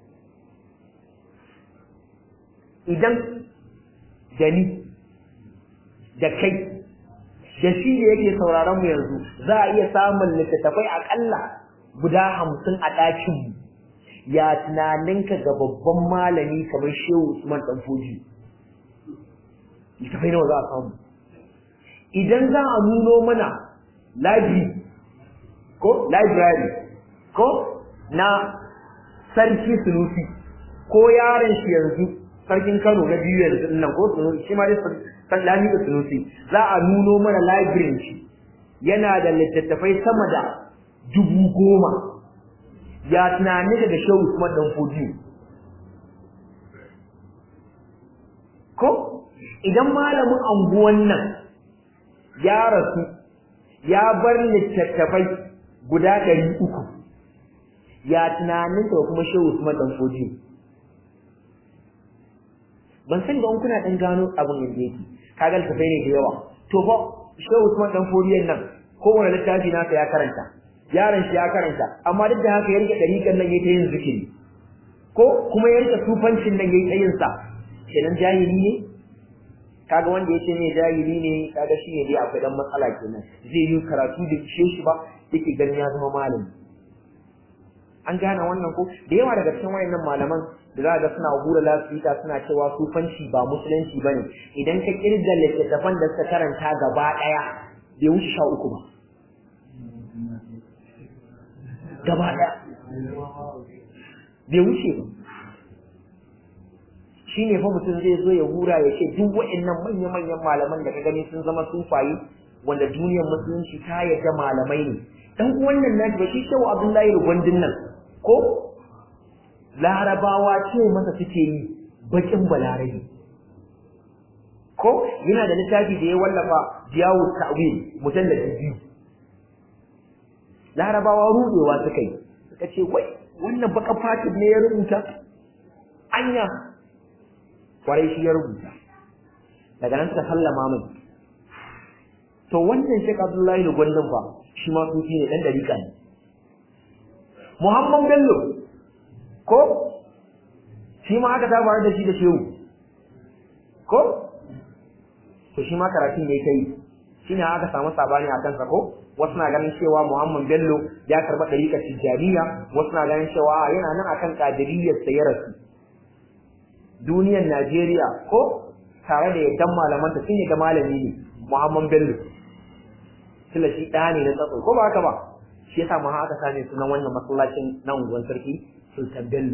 idan da ni da kai da shi da yake sauraron mu yanzu za a iya samun littattafai akalla guda hamsin a ɗakin mu ya tunaninka ga babban malami kamar shehu Usman dan Fodiyo littafai nawa za a samu idan za a nuno mana library ko library ko na sarki sunusi ko yaron shi yanzu sarkin kano na biyu yanzu nan ko sunusi shi ma dai san lami da sunusi za a nuno mana library shi yana da littattafai sama da dubu goma ya tunani daga shehu usman dan fodiyo ko idan malamin anguwan nan ya rasu ya bar littattafai guda ɗari uku ya tunanin da kuma shehu Usman dan Foji ban san ga in kuna dan gano abin yadda yake kaga littattafai ne da yawa to fa shehu Usman dan Foji nan kowane littafi nasa ya karanta yaron shi ya karanta amma duk da haka ya rike ɗariƙan nan yayi ta yin zikiri ko kuma ya rike tufancin nan yayi ta yin sa kenan jahili ne kaga wanda yace ne jahili ne kaga shi ne dai akwai dan matsala kenan zai yi karatu da kishe shi ba yake ganin ya zama malami an gane wannan ko da yawa daga cikin wayannan malaman da za ga suna hura lasfika suna cewa sufanci ba musulunci bane idan ka kirga littattafan da suka karanta gaba daya bai wuce sha uku ba gaba daya bai wuce ba shi ne fa mutum zai zo ya hura ya ce duk wa'annan manya-manyan malaman da ka gani sun zama sufayi wanda duniyar musulunci ta yadda malamai ne dan wannan nashi ba shi shehu abdullahi rugwandin nan ko larabawa ce masa suke yi bakin balarabi ko yana da littafi da ya wallafa jiyawu ta'wil mujallad biyu larabawa rudewa suka yi suka ce wai wannan baka fatin ne ya rubuta anya kwarai shi ya rubuta daga nan suka sallama mai to wannan Sheikh Abdullahi da Gwandon fa shi ma sufi ne dan dariƙa ne Muhammad Bello ko shi ma aka ta faru da shi da shehu ko to shi ma karatun ne kai shine aka samu sabani a kansa ko wasu na ganin cewa Muhammad Bello ya karba dariƙar Tijjaniya wasu na ganin cewa yana nan akan kadiriyyar sa ya rasu duniyar Najeriya ko tare da yaddan malaman ta sun da malami ne Muhammad Bello tunda shi ɗaya ne na tsatso ko ba haka ba shi yasa ma aka same sunan wannan masallacin na unguwar sarki Sultan Bello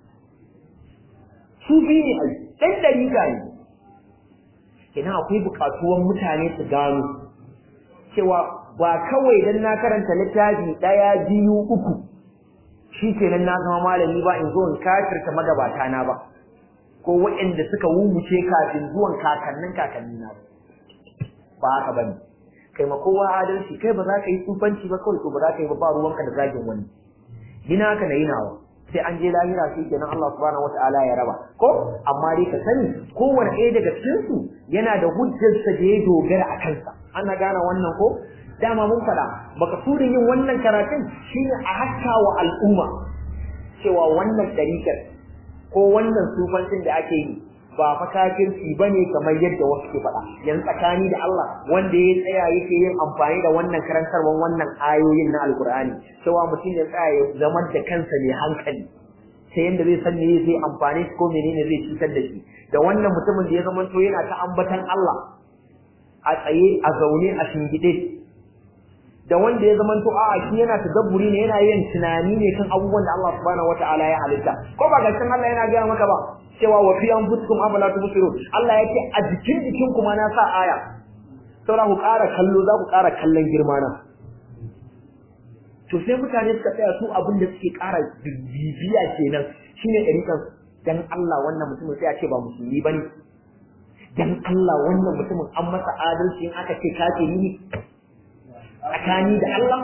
su biyu ne ai ɗan dariƙa ne kenan akwai buƙatuwan mutane su gano cewa ba kawai dan na karanta littafi ɗaya biyu uku shi kenan na zama malami ba in zo in kafirta magabata na ba ko waɗanda suka wuce kafin zuwan kakannin kakanni na ba ba haka bane kai ma kowa adalci kai ba za ka yi tsufanci ba kawai to ba za ka yi ba ba ruwanka da zagin wani gina ka na yi nawa sai an je lahira shi kenan Allah subhanahu wataala ya raba ko amma dai ka sani kowanne ɗaya daga cikin su yana da hujjarsa da ya dogara a kansa ana gane wannan ko dama mun faɗa baka turin yin wannan karatun shine a haska wa al'umma cewa wannan ɗariƙar ko wannan sufancin da ake yi ba fa kafirci bane kamar yadda wasu ke faɗa yanzu tsakani da Allah wanda ya tsaya yake yin amfani da wannan karantarwar wannan ayoyin na alkur'ani cewa mutum ya tsaya ya zama da kansa mai hankali sai yanda zai san me zai amfani ko menene zai cutar da shi da wannan mutumin da ya zama to yana ta ambatan Allah a tsaye a zaune a shingide da wanda ya zama to a'a shi yana tadabburi ne yana yin tunani ne kan abubuwan da Allah subhanahu wataala ya halitta ko ba ga Allah yana gaya maka ba cewa wa fi anfusikum afala tubsirun Allah yake a jikin jikin kuma na sa aya saboda ku ƙara kallo za ku ƙara kallon girma na to sai mutane suka tsaya su abin da suke ƙara bibiya kenan shine ɗariƙan dan Allah wannan mutumin sai a ce ba musulmi bane dan Allah wannan mutumin an masa adalci in aka ce kafiri ne tsakani da Allah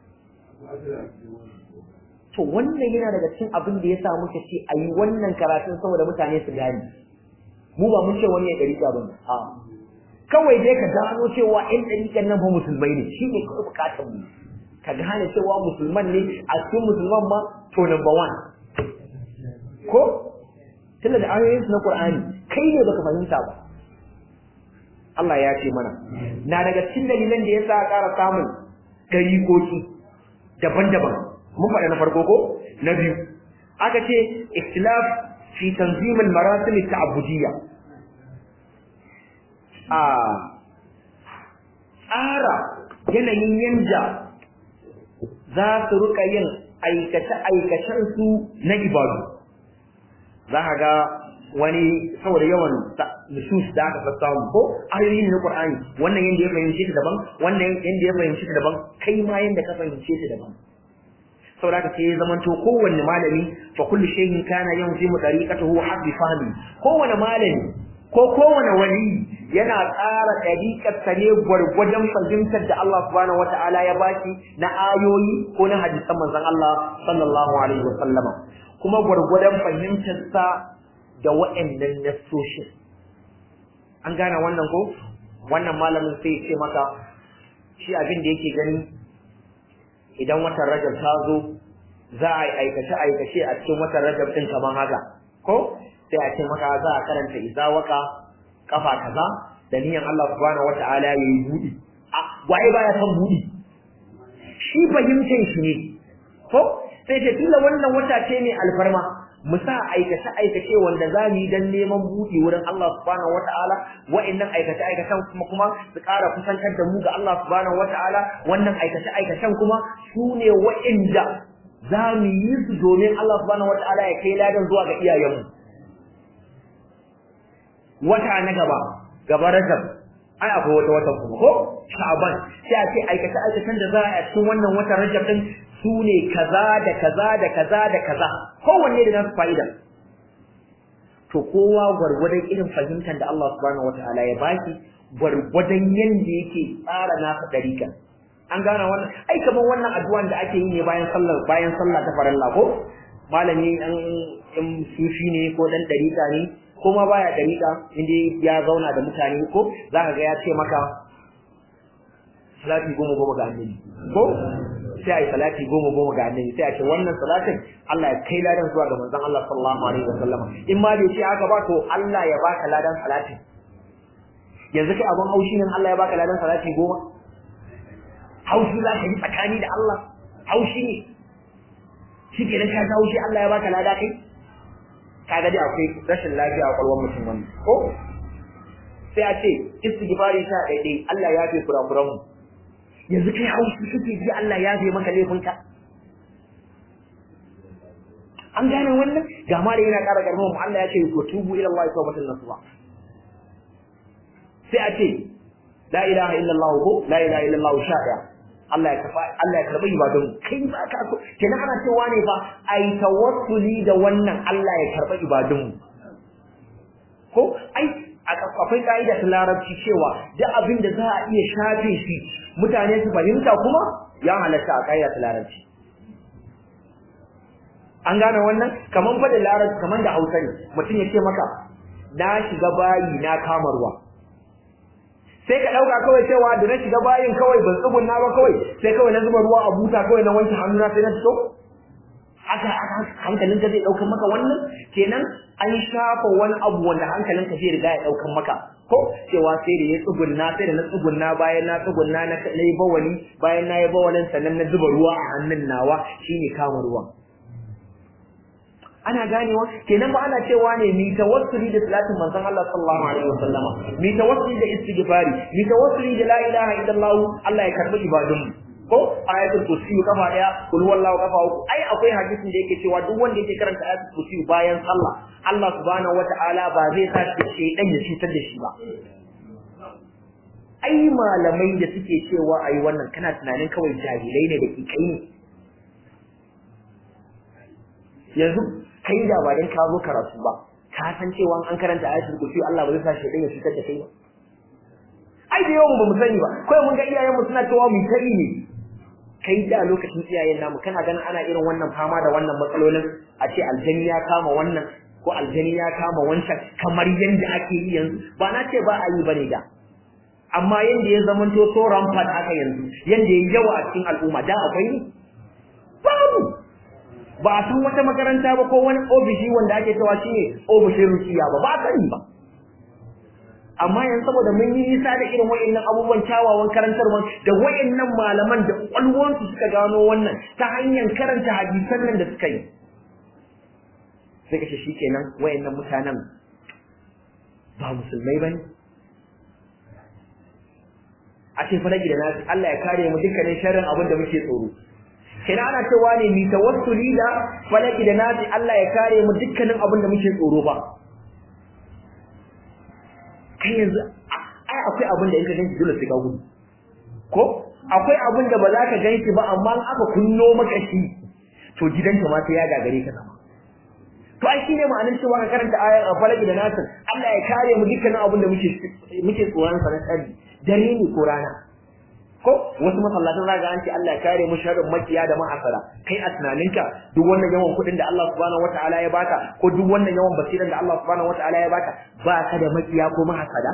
to wannan yana daga cikin abin da ya sa muka ce a yi wannan karatun saboda mutane su gane mu ba mun ce wani ya ɗariƙa ba a kawai dai ka gano cewa ƴan ɗariƙan nan fa musulmai ne shi ne kawai buƙatar mu ka gane cewa musulman ne a cikin musulman ma to number one ko tunda da ayoyin su na Qur'ani kai ne baka fahimta ba Allah ya ce mana na daga cikin dalilan da yasa ƙara samun dariƙoki daban-daban mun faɗa na farko ko na biyu aka ce ikhtilaf fi tanzim al-marasim at-ta'abbudiyya a tsara yanayin yanda za su rika yin aikace-aikacen su na ibadu za ka ga wani saboda yawan nusus da aka samu ko ayoyin na Qur'ani wannan yanda ya fahimce ta daban wannan yanda ya fahimce ta daban kai ma yanda ka fahimce ta daban saboda haka sai ya zamanto kowanne malami fa kullu shay'in kana yanzimu tariqatahu hasbi fahmi kowanne malami ko kowanne wali yana tsara tariqar sa ne gwargwadon fahimtar da Allah subhanahu wataala ya baki na ayoyi ko na hadisan manzon Allah sallallahu alaihi wasallama kuma gwargwadon fahimtar sa da wa'annan nassoshin an gane wannan ko wannan malamin sai ya ce maka shi abin da yake gani idan watan rajab ta zo za a yi aikace-aikace a cikin watan rajab ɗin kamar haka ko sai a ce maka za a karanta izawaka kafa kaza da niyan Allah subhanahu wata'ala ya yi buɗi a waye baya son buɗi shi fahimtar shi ne ko sai ce tunda wannan wata ce mai alfarma mu sa aikace aikace wanda za mu yi dan neman buɗi wurin Allah subhanahu wata'ala wa'annan aikace aikacen kuma kuma su ƙara kusantar da mu ga Allah subhanahu wata'ala wannan aikace aikacen kuma su ne wa'inda za mu yi su domin Allah subhanahu wata'ala ya kai ladan zuwa ga iyayenmu wata na gaba gaba rajab ai akwai wata wata kuma ko sha'ban sai a ce aikace aikacen da za a yi a cikin wannan watan rajab din su ne kaza da kaza da kaza da kaza kowanne da nasu fa'ida to kowa gwargwadon irin fahimtar da Allah subhanahu wataala ya baki gwargwadon yanda yake tsara nasa dariƙa an gane wannan ai kamar wannan addu'an da ake yi ne bayan sallar bayan sallah ta farilla ko malami an in sufi ne ko dan dariƙa ne ko ma baya dariƙa inda ya zauna da mutane ko zaka ga ya ce maka salati goma goma ga annabi ko sai a yi salati goma goma ga annabi sai a ce wannan salatin Allah ya kai ladan zuwa ga manzon Allah sallallahu alaihi wasallam in ma bai ce haka ba to Allah ya baka ladan salatin yanzu kai abun haushi ne Allah ya baka ladan salati goma haushi za ka yi tsakani da Allah haushi ne shi ke ka ji haushi Allah ya baka lada kai kaga dai akwai rashin lafiya a kwalwar mutum wannan ko sai a ce istighfari sha daidai Allah ya fi kurakuran mu yanzu kai haushi kake ji Allah ya fi maka laifinka an gane wannan ga ma da yana ƙara ƙarfin mu Allah ya ce ku tubu ila Allah tawbatan nasuha sai a ce la ilaha illallah ko la ilaha illallah sha'a Allah ya kafa Allah ya karbi ibadun kai ba ka so kenan ana cewa ne fa ai tawassuli da wannan Allah ya karba ibadun ko ai akwai ka'ida ta larabci cewa duk abin da za a iya shafe shi mutane su fahimta kuma ya halatta a ka'ida ta larabci an gane wannan kaman fa da larabci kaman da Hausa ne mutum ya ce maka na shiga bayi na kama ruwa sai ka dauka kawai cewa da na shiga bayin kawai ban tsugunna ba kawai sai kawai na zuba ruwa a buta kawai na wanke hannuna sai na fito haka hankalinka zai daukan maka wannan kenan an shafa wani abu wanda hankalinka zai riga ya daukan maka ko cewa sai da ya tsugunna sai da na tsugunna bayan na tsugunna na yi bawali bayan na yi bawalin sannan na zuba ruwa a hannun nawa shine kama ruwan ana ganewa kenan ba ana cewa ne mi tawassuli da salatin manzon Allah sallallahu alaihi wasallam mi tawassuli da istighfari mi tawassuli da la ilaha illallah Allah ya karbi ibadun ko ayatul kursi kafa daya kul wallahu kafa uku ai akwai hadisin da yake cewa duk wanda yake karanta ayatul kursi bayan sallah Allah subhanahu wataala ba zai sa shi shedan ya cutar da shi ba ai malamai da suke cewa ayi wannan kana tunanin kawai jahilai ne da kikai ne yanzu kai da ba dan ka zo karatu ba ka san cewa an karanta ayatul kursi Allah ba zai sa shi ya fitar da kai ba ai da yawan ba mu sani ba kai mun ga iyayen mu suna cewa mu kai ne kai da lokacin iyayen namu kana ganin ana irin wannan fama da wannan matsalolin a ce aljani ya kama wannan ko aljani ya kama wancan kamar yanda ake yi yanzu ba na ce ba a yi bane da amma yanda ya zamanto so rampant haka yanzu yanda ya yawa a cikin al'umma da akwai ne babu ba a san wata makaranta ba ko wani ofishi wanda ake cewa shine ofishin rukiya ba ba sani ba amma yanzu saboda mun yi nisa da irin wayannan abubuwan kyawawan karantarwa da wayannan malaman da kwalwansu suka gano wannan ta hanyar karanta hadisan nan da suka yi sai kace shikenan wayannan mutanen ba musulmai bane a ce faraki da nasi Allah ya kare mu dukkanin sharrin abin da muke tsoro kina ana cewa ne mi tawassuli da falaki da nasi Allah ya kare mu dukkanin abin da muke tsoro ba kai yanzu ai akwai abin da in ka ganci dole sai ka gudu ko akwai abin da ba za ka ganci ba amma in aka kunno maka shi to gidanka ma sai ya gagare ka zama to ai shine ma'anar cewa ka karanta ayar falaki da nasi Allah ya kare mu dukkanin abin da muke muke tsoron sa na tsari dare ne ko rana ko wasu masallatan za ga an ce Allah ya kare mu sharrin makiya da ma'asara kai a tunaninka duk wannan yawan kuɗin da Allah subhanahu wataala ya baka ko duk wannan yawan basiran da Allah subhanahu wataala ya baka ba ka da makiya ko ma'asara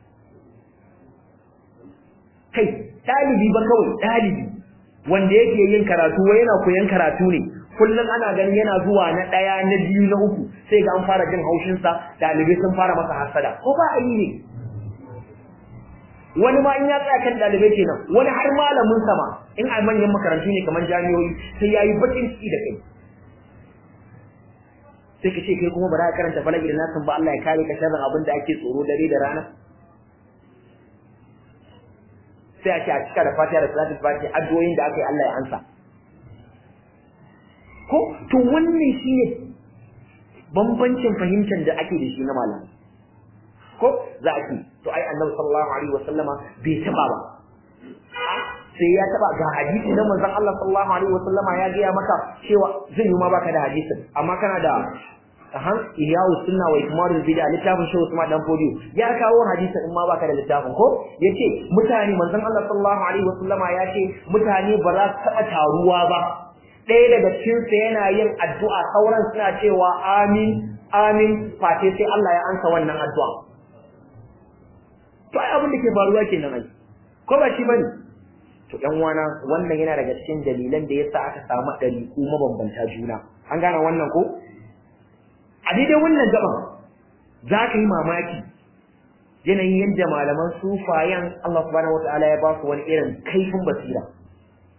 kai dalibi ba kawai dalibi wanda yake yin karatu wai yana koyan karatu ne kullum ana ganin yana zuwa na ɗaya na biyu na uku sai ga an fara jin haushinsa ɗalibai sun fara masa hasada ko ba a yi ne wani ma in ya tsaya kan dalibai kenan wani har malamin sama in a manyan makarantu ne kamar jami'o'i sai yayi bakin ciki da kai sai ka ce kai kuma ba za ka karanta falaki da nasin ba Allah ya kare ka sharrin abin da ake tsoro dare da rana sai a ce a cika da fatiha da salatul fatiha addu'o'in da aka yi Allah ya ansa ko to wannan shine bambancin fahimtar da ake da shi na malamai ko za a ce to ai annabi sallallahu alaihi wasallama bai taba ba sai ya taba ga hadisi na manzon Allah sallallahu alaihi wasallama ya gaya maka cewa zai yi ma baka da hadisin amma kana da han iyawu sunna wa ikmalul bid'a littafin shehu Usman dan Fodiyo ya kawo hadisin in ma baka da littafin ko yace mutane manzon Allah sallallahu alaihi wasallama ya ce mutane ba za su taba taruwa ba ɗaya daga cikin sa yana yin addu'a sauran suna cewa amin amin fate sai Allah ya ansa wannan addu'a to ai abin da ke faruwa kenan ai ko ba shi bane to ɗan wana wannan yana daga cikin dalilan da yasa aka samu ɗariƙu mabambanta juna an gane wannan ko a daidai wannan gaban za ka yi mamaki yanayin yadda malaman sufayan Allah subhanahu wataala ya ba su wani irin kaifin basira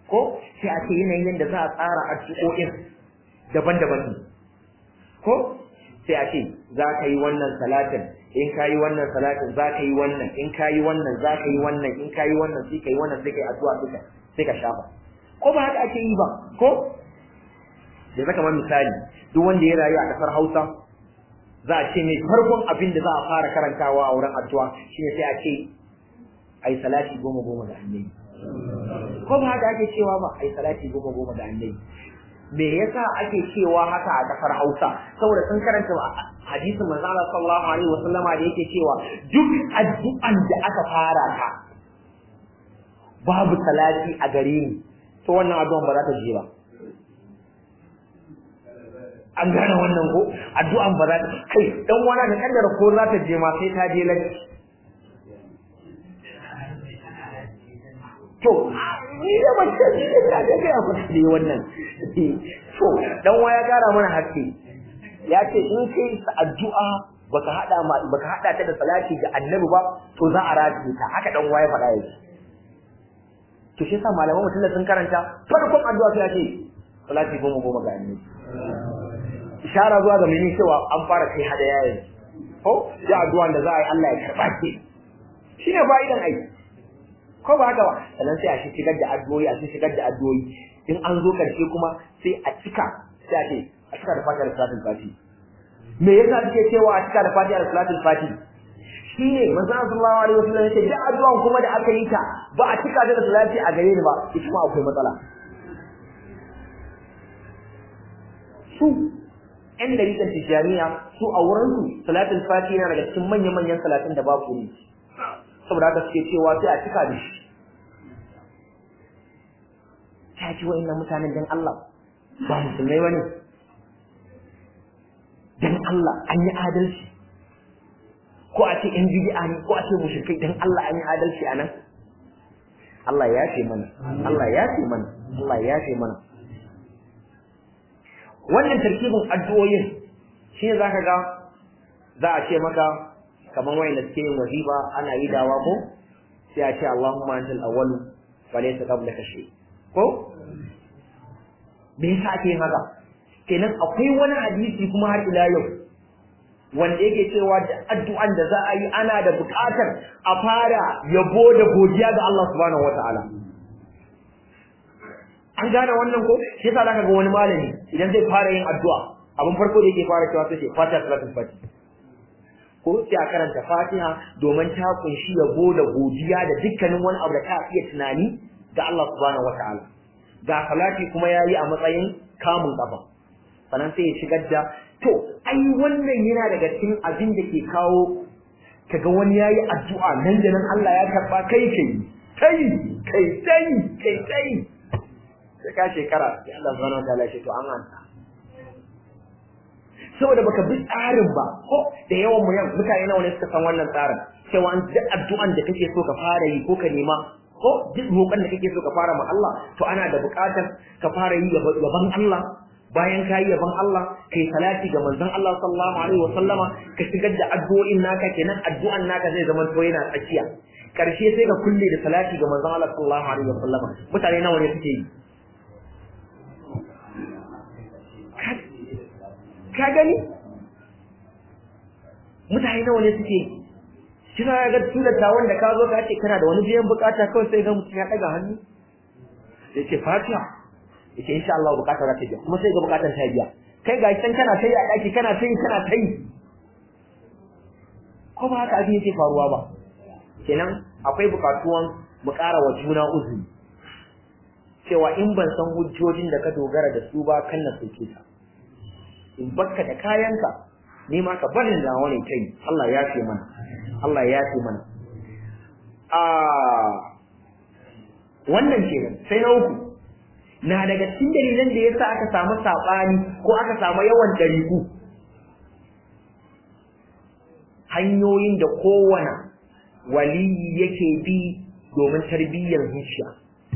ko sai a ce yanayin yadda za a tsara addu'o'in daban-daban ne ko sai a ce za ka yi wannan salatin in ka yi wannan salatin za ka yi wannan in ka yi wannan za ka yi wannan in ka yi wannan sai ka yi wannan sai ka yi addu'a duka sai ka shafa ko ba haka ake yi ba ko da zaka man misali duk wanda ya rayu a kasar Hausa za a ce mai farkon abin da za a fara karantawa a wurin addu'a shine sai a ce ai salati goma goma da annabi ko ba haka ake cewa ba ai salati goma goma da annabi me yasa ake cewa haka a kasar Hausa saboda sun karanta hadisin manzo Allah sallallahu alaihi wasallama da yake cewa duk addu'an da aka fara ta babu salati a gare ni to wannan addu'an ba za ta je ba an gane wannan ko addu'an ba za ta kai dan wani da kaddara ko za ta je ma sai ta je laki to ni da mace ne ta ga ga ku ne wannan to dan waya gara mana haske ya ce in kai addu'a baka hada ma baka hada ta da salati ga annabi ba to za a rataye ta haka dan waya faɗa yake to shi yasa malaman mutum da sun karanta farkon addu'a sai ya ce salati goma goma ga annabi ishara zuwa ga mene cewa an fara kai hada yayin ko ya addu'a da za a yi Allah ya karba ki shine fa'idan aiki ko ba haka ba sannan sai a shi shigar da addu'o'i a shi shigar da addu'o'i in an zo karshe kuma sai a cika sai a ce a cika da fatiha da salatul fati me yasa suke cewa a cika da fatiha da salatul fati shine manzon sallallahu alaihi wasallam yace da addu'an kuma da aka yi ta ba a cika da salati a gare ni ba ita ma akwai matsala su ‘yan dariƙar tijjaniya su a wurinsu salatul fati yana daga cikin manya-manyan salatin da babu ne saboda haka suke cewa sai a cika da shi ta ci wa'in mutanen dan Allah ba musulmai wani dan Allah an yi adalci ko a ce ‘yan bidi'a ne ko a ce mushrikai dan Allah an yi adalci a nan Allah ya ce mana Allah ya ce mana Allah ya ce mana wannan tarkibin addu'o'in shi ne zaka ga za a ce maka kamar wayanda suke yin wazifa ana yi dawa ko sai a ce Allahumma antal awwal wa laysa qablaka shay ko me yasa ake yin haka kenan akwai wani hadisi kuma har ila yau wanda yake cewa da addu'an da za a yi ana da buƙatar a fara yabo da godiya ga Allah subhanahu wataala an gane wannan ko shi yasa zaka ga wani malami idan zai fara yin addu'a abin farko da yake fara cewa sai ce fatiha salatul fatiha ko sai a karanta fatiha domin ta kunshi yabo da godiya da dukkanin wani abu da ka iya tunani ga Allah subhanahu wataala ga salati kuma yayi a matsayin kamun kafa sannan sai ya shigar da to ai wannan yana daga cikin abin da ke kawo kaga wani yayi addu'a nan da nan Allah ya karba kai kai kai kai kai kai kai sai ka shekara sai Allah subhanahu wataala ya ce to an anta saboda baka bi tsarin ba ko da yawan mu yan mutane nawa ne suka san wannan tsarin cewa an duk addu'an da kake so ka fara yi ko ka nema ko duk roƙon da kake so ka fara ma Allah to ana da buƙatar ka fara yi gaban Allah bayan ka yi yaban Allah kai salati ga manzon Allah sallallahu alaihi wa sallama ka shigar da addu'o'in naka kenan addu'an naka zai zama to yana tsakiya karshe sai ka kulle da salati ga manzon Allah sallallahu alaihi wa sallama mutane nawa ne suke yi ka gani mutane nawa ne suke kina ga tulata wanda ka zo ka ce kana da wani biyan bukata kawai sai ga mutum ya daga hannu yace fatiha yace insha Allah bukatar ta biya kuma sai ga bukatar ta biya kai ga can kana tayi a daki kana tayi kana tayi ko ba haka abin yake faruwa ba kenan akwai bukatuwan mu ƙara wa juna uzuri cewa in ban san hujjojin da ka dogara da su ba kan na soke ka in bakka da kayanka ni ma ka barin da wani kai Allah ya ce mana Allah ya ce mana a wannan kenan sai na uku na daga cikin dalilan da yasa aka samu sabani ko aka samu yawan dariku hanyoyin da kowane waliyi yake bi domin tarbiyyar zuciya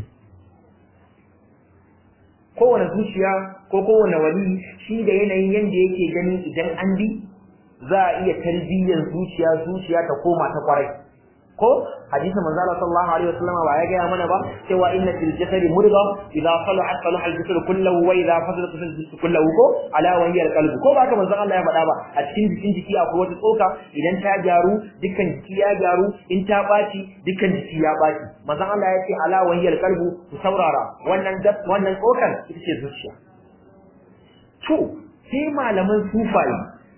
kowane zuciya ko kowane wali shi da yanayin yanda yake ganin idan an bi za a iya tarbiyyar zuciya zuciya ta koma ta kwarai ko hadisin manzo Allah sallallahu alaihi wasallam ba ya ga mana ba cewa inna fil jasadi mudghah idza salahat salaha al jasad kulluhu wa idza fasadat fasada al jasad kulluhu ko ala wa hiya al qalb ko ba ka manzo Allah ya faɗa ba a cikin jikin jiki akwai wata tsoka idan ta gyaru dukkan jiki ya gyaru in ta baci dukkan jiki ya baci manzo Allah ya ce ala wa hiya al qalb ku saurara wannan wannan tsokan ita ce zuciya to sai malaman sufayi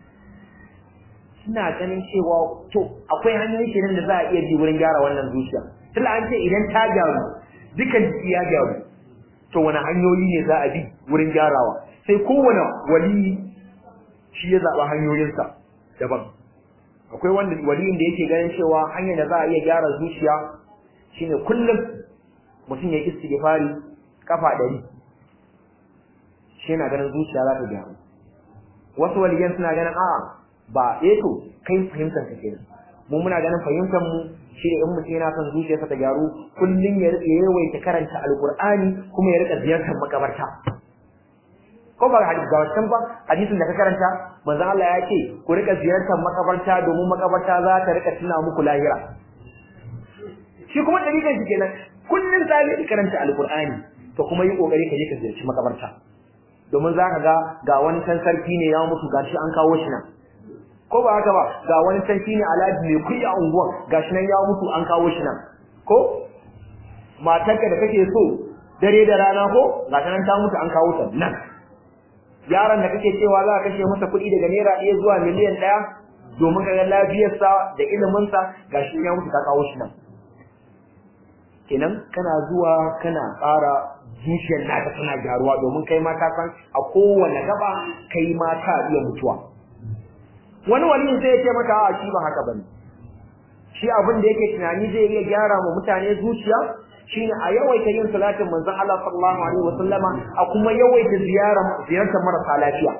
suna ganin cewa to akwai hanyoyi kenan da za a iya bi wurin gyara wannan zuciya tunda an ce idan ta gyaru dukan jiki ya gyaru to wani hanyoyi ne za a bi wurin gyarawa sai kowane wali shi ya zaɓa hanyoyinsa daban akwai wanda waliyin da yake ganin cewa hanyar da za a iya gyara zuciya shine kullum mutum ya istighfari kafa ɗari shi yana ganin zuciya za ta gyaru wasu waliyan suna ganin a'a ba eh to kai fahimtar ka kenan mu muna ganin fahimtar mu shi ne in mutum yana son zuciyarsa ta gyaru kullum ya yawaita karanta alqur'ani kuma ya rika ziyartar makabarta ko ba hadisi ga wancan ba hadisin da ka karanta manzon Allah ya ce ku rika ziyartar makabarta domin makabarta za ta rika tuna muku lahira shi kuma dalilan shi kenan kullum sai ka karanta alqur'ani to kuma yi kokari ka je ka ziyarci makabarta domin za ka ga ga wani san sarki ne ya mutu gashi an kawo shi nan ko ba haka ba ga wani sarki ne alhaji mai kuɗi a unguwar gashi nan ya mutu an kawo shi nan ko matarka da kake so dare da rana ko ga ta nan ta mutu an kawo ta nan yaron da kake cewa za ka kashe masa kuɗi daga naira ɗaya zuwa miliyan ɗaya domin ka ga lafiyarsa da iliminsa gashi ya mutu ka kawo shi nan kenan kana zuwa kana ƙara zuciyar naka tana gyaruwa domin kai ma ka san a kowane gaba kai ma ka iya mutuwa wani waliyin sai ya ce maka a shi ba haka bane shi abin da yake tunani zai iya gyara ma mutane zuciya shine a yawaita yin salatin manzon Allah sallallahu alaihi wasallama a kuma yawaita ziyara ziyartar marasa lafiya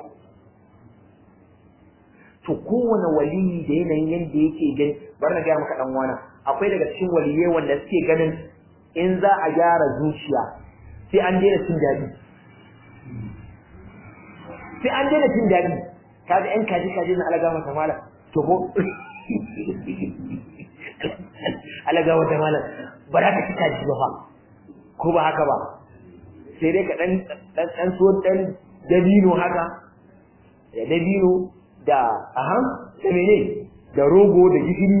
to kowane waliyi da yanayin yanda yake gani bari na ga maka dan wana akwai daga cikin waliyai wanda suke ganin in za a gyara zuciya sai an daina cin daɗi sai an daina cin daɗi kaga yan kaji kaji na alaga mata malam to ko alaga mata malam ba za ka ci kaji ba fa ko ba haka ba sai dai ka dan dan dan so dan dabino haka da dabino da aha da mene da rogo da gishiri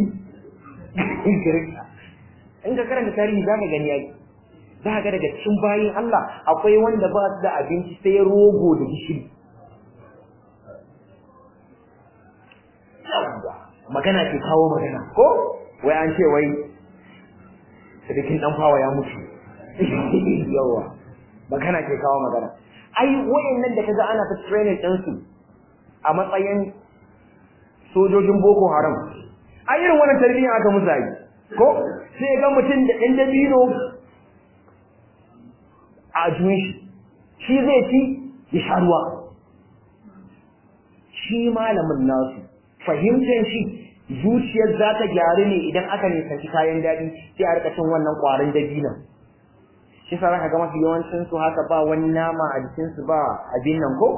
in ka karanta tarihi za ka gani yaki za ga daga cikin bayin Allah akwai wanda ba su da abinci sai rogo da gishiri magana ke kawo magana ko wai an ce wai sadikin dan fawa ya mutu yawa magana ke kawo magana ai wayannan da kaga ana ta training din su a matsayin sojojin boko haram ai irin wannan tarbiyya aka musu ai ko sai ga mutum da ɗan dabino a juyin shi shi zai ci ya sha ruwa shi malamin nasu fahimtar shi zuciyar za ta gyaru ne idan aka nisanci kayan daɗi sai a rika cin wannan ƙwarin dabinan shi sa zaka ga mafi yawancin su haka ba wani nama a jikin su ba abin nan ko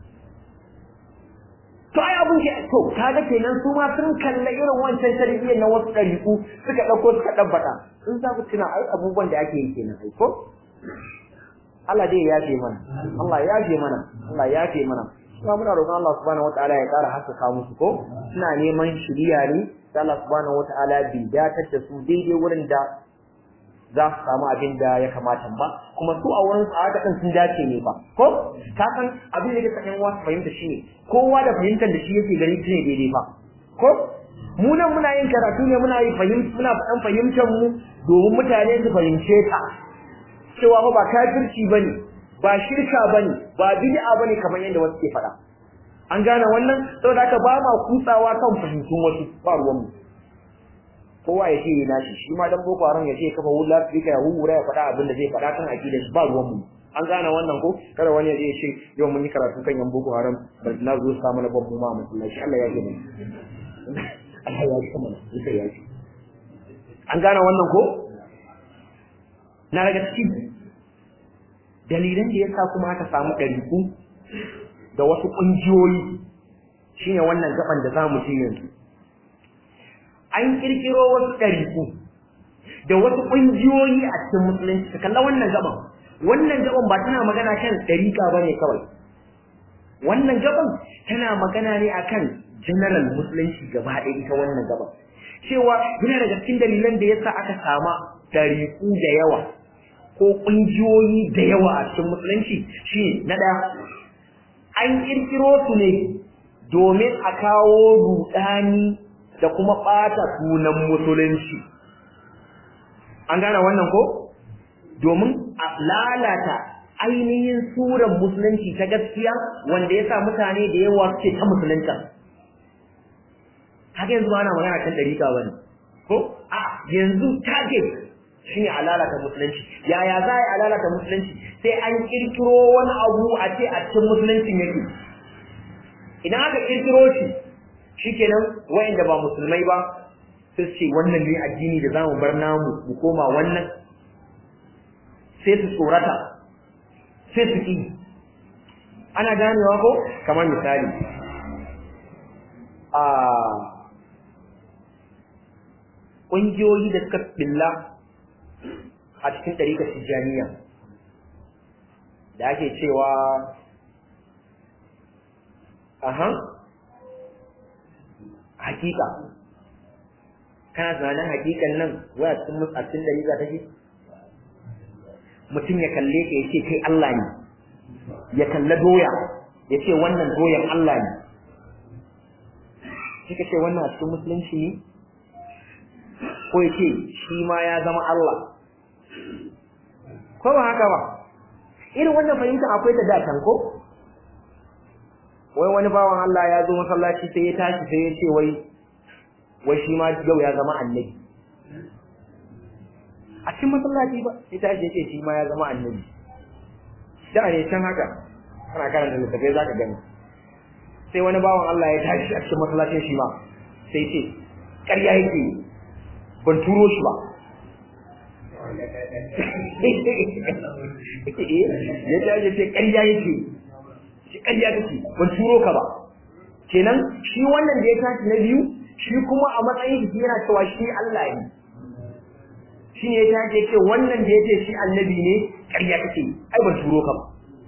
to ai abun ke to kaga kenan su ma sun kalla irin wancan tarbiyyar na wasu ɗariƙu suka ɗauko suka ɗabbaka sun za ku tuna ai abubuwan da ake yi kenan ai ko Allah dai ya yafe mana Allah ya yafe mana Allah ya yafe mana kuma muna roƙon Allah subhanahu wataala ya ƙara haskaka musu ko suna neman shiriya ne sai Allah subhanahu wataala bi datar da su daidai wurin da za su samu abin da ya kamata ba kuma su a wurin a haka sun dace ne ba ko ka san abin da kake yan wasu fahimta shi ne kowa da fahimtar da shi yake gani shi ne daidai ba ko mu nan muna yin karatu ne muna yi fahimta muna faɗan fahimtar mu domin mutane su fahimce ta cewa ba kafirci bane ba shirka bane ba bid'a bane kamar yadda wasu ke faɗa an gane wannan saboda haka ba ma kutsawa kan fahimtun wasu ba ruwan mu kowa ya ce na shi shi ma dan boko haram ya ce kafa wula fika ya hura ya faɗa abin da zai faɗa kan aqidar ba ruwan mu an gane wannan ko kada wani ya je ya ce yau mun yi karatu kan yan boko haram ba na zo sa mana babu ma masallaci Allah ya ji mu Allah ya ji mana sai ya ji an gane wannan ko na daga cikin dalilan da yasa kuma aka samu ɗariku da wasu ƙungiyoyi shine wannan gaban da zamu ci yanzu an kirkiro wasu ɗariku da wasu ƙungiyoyi a cikin musulunci ka kalla wannan gaban wannan gaban ba tana magana kan ɗariƙa ba ne kawai wannan gaban tana magana ne akan general musulunci gaba ɗaya ita wannan gaban cewa yana daga cikin dalilan da yasa aka sama ɗariku da yawa ko ƙungiyoyi da yawa a cikin musulunci shi na ɗaya an ƙirƙiro su ne domin a kawo ruɗani da kuma ɓata sunan musulunci an gane wannan ko domin a lalata ainihin suran musulunci ta gaskiya wanda ya sa mutane da yawa suke ta musulunta haka yanzu ba ana magana kan ɗariƙa ba ne ko a yanzu target shi ne a lalata musulunci yaya za a yi a lalata musulunci sai an ƙirƙiro wani abu a ce a cikin musuluncin yake idan aka ƙirƙiro shi shikenan wayanda ba musulmai ba sai ce wannan ne addini da zamu bar namu mu koma wannan sai su tsorata sai su ki ana ganewa ko kamar misali a ƙungiyoyi da suka billa a cikin ɗarikar tijjaniya da ake cewa aha hakika kana tunanin hakikan nan waya cikin mutsatsin da riga take mutum ya kalle ka yace kai Allah ne ya kalla doya ya ce wannan doyan Allah ne shi ka ce wannan a cikin musulunci ne ko ya ce shi ma ya zama Allah ko ba haka ba irin wannan fahimta akwai ta da ko wai wani bawan Allah ya zo masallaci sai ya tashi sai ya ce wai wai shi ma yau ya zama annabi a cikin masallaci ba sai tashi ya ce shi ma ya zama annabi da ne can haka kana karanta littafai zaka gani sai wani bawan Allah ya tashi a cikin masallacin shi ma sai ce ƙarya yake ban turo shi ba ya tashi ce ƙarya yake shi ƙarya kake ban turo ka ba kenan shi wannan da ya tashi na biyu shi kuma a matsayin shi yana cewa shi Allah ne shi ne ya tashi ce wannan da ya ce shi annabi ne ƙarya kake ai ban turo ka ba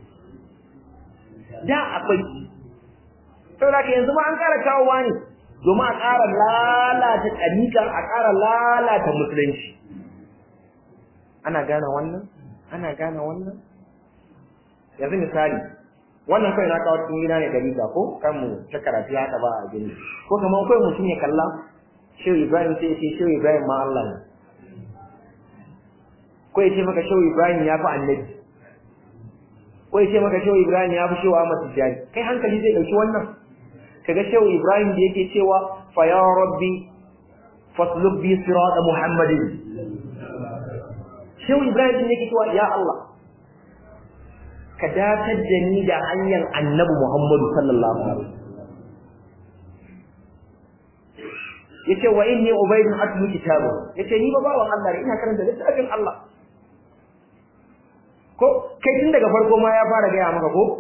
da akwai saboda ka yanzu ma an ƙara kawowa ne domin a ƙara lalata ɗariƙa a ƙara lalata musulunci ana gane wannan ana gane wannan yanzu misali wannan kai na kawo cikin gida ne dariƙa ko kan mu ta karatu haka ba a gani ko kamar kai mutum ya kalla shehu ibrahim sai ya ce shehu ibrahim ma Allah ne ko ya ce maka shehu ibrahim ya fi annabi ko ya ce maka shehu ibrahim ya fi shehu ahmad tijjani kai hankali zai ɗauki wannan kaga shehu ibrahim da yake cewa fa ya rabbi fasluk bi sirata muhammadin shehu ibrahim din yake cewa ya Allah ka datar da ni da hanyar annabi muhammadu sallallahu alaihi yace wa inni ubaydun atlu kitabu yace ni ba bawan Allah ne ina karanta littafin Allah ko kai tun daga farko ma ya fara gaya maka ko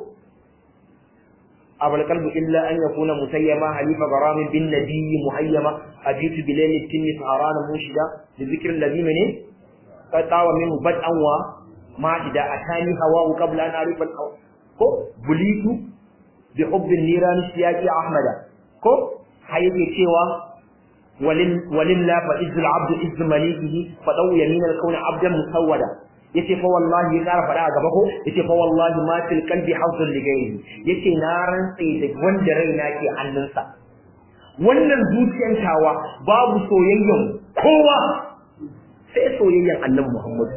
abul qalbu illa an yakuna mutayyama halifa garamin bin nabiyyi muhayyama ajitu bilayl tinni saharan mushida bi dhikri alladhi mene qatawa minhu bad'an wa majida atani hawa qabla an arifa al ko bulitu bi hubbi niran siyaqi ahmada ko hayyake cewa ولله فإذ العبد إذ مليكه فدو يمين الكون عبدا مسودا yace fa wallahi ya ƙara faɗa a gaba ko yace fa wallahi ma fil qalbi hawzun li ghayri yace na rantse da wanda raina ke hannunsa wannan zuciyar tawa babu soyayyen kowa sai soyayyen annabi Muhammad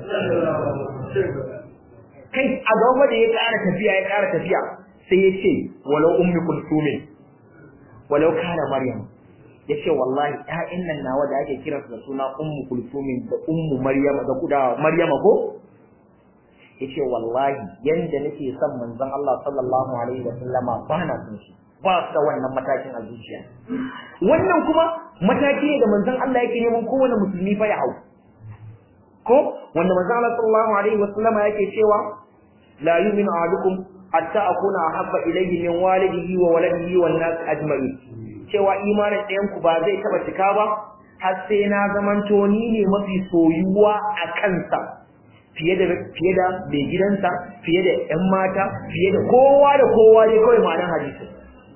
kai a gaba da ya ƙara tafiya ya ƙara tafiya sai yace walau ummi kulsumin walau kana maryam yace wallahi ƴaƴan nan nawa da ake kiransu da suna ummu kulsumin da ummu maryama da kuda maryama ko yace wallahi yanda nake son manzon Allah sallallahu alaihi wa sallama ba na son shi ba su da wannan matakin a zuciya wannan kuma mataki ne da manzon Allah yake neman kowane musulmi fa ya hau ko wanda manzon Allah sallallahu alaihi wa sallama yake cewa la yu'minu ahadukum hatta akuna ahabba ilayhi min walidihi wa waladihi wan nas ajma'in cewa imanin ɗayan ku ba zai taba cika ba har sai na zamanto ni ne mafi soyuwa a kansa fiye da fiye da mai gidansa fiye da ƴan mata fiye da kowa da kowa dai kawai ma'anar hadisi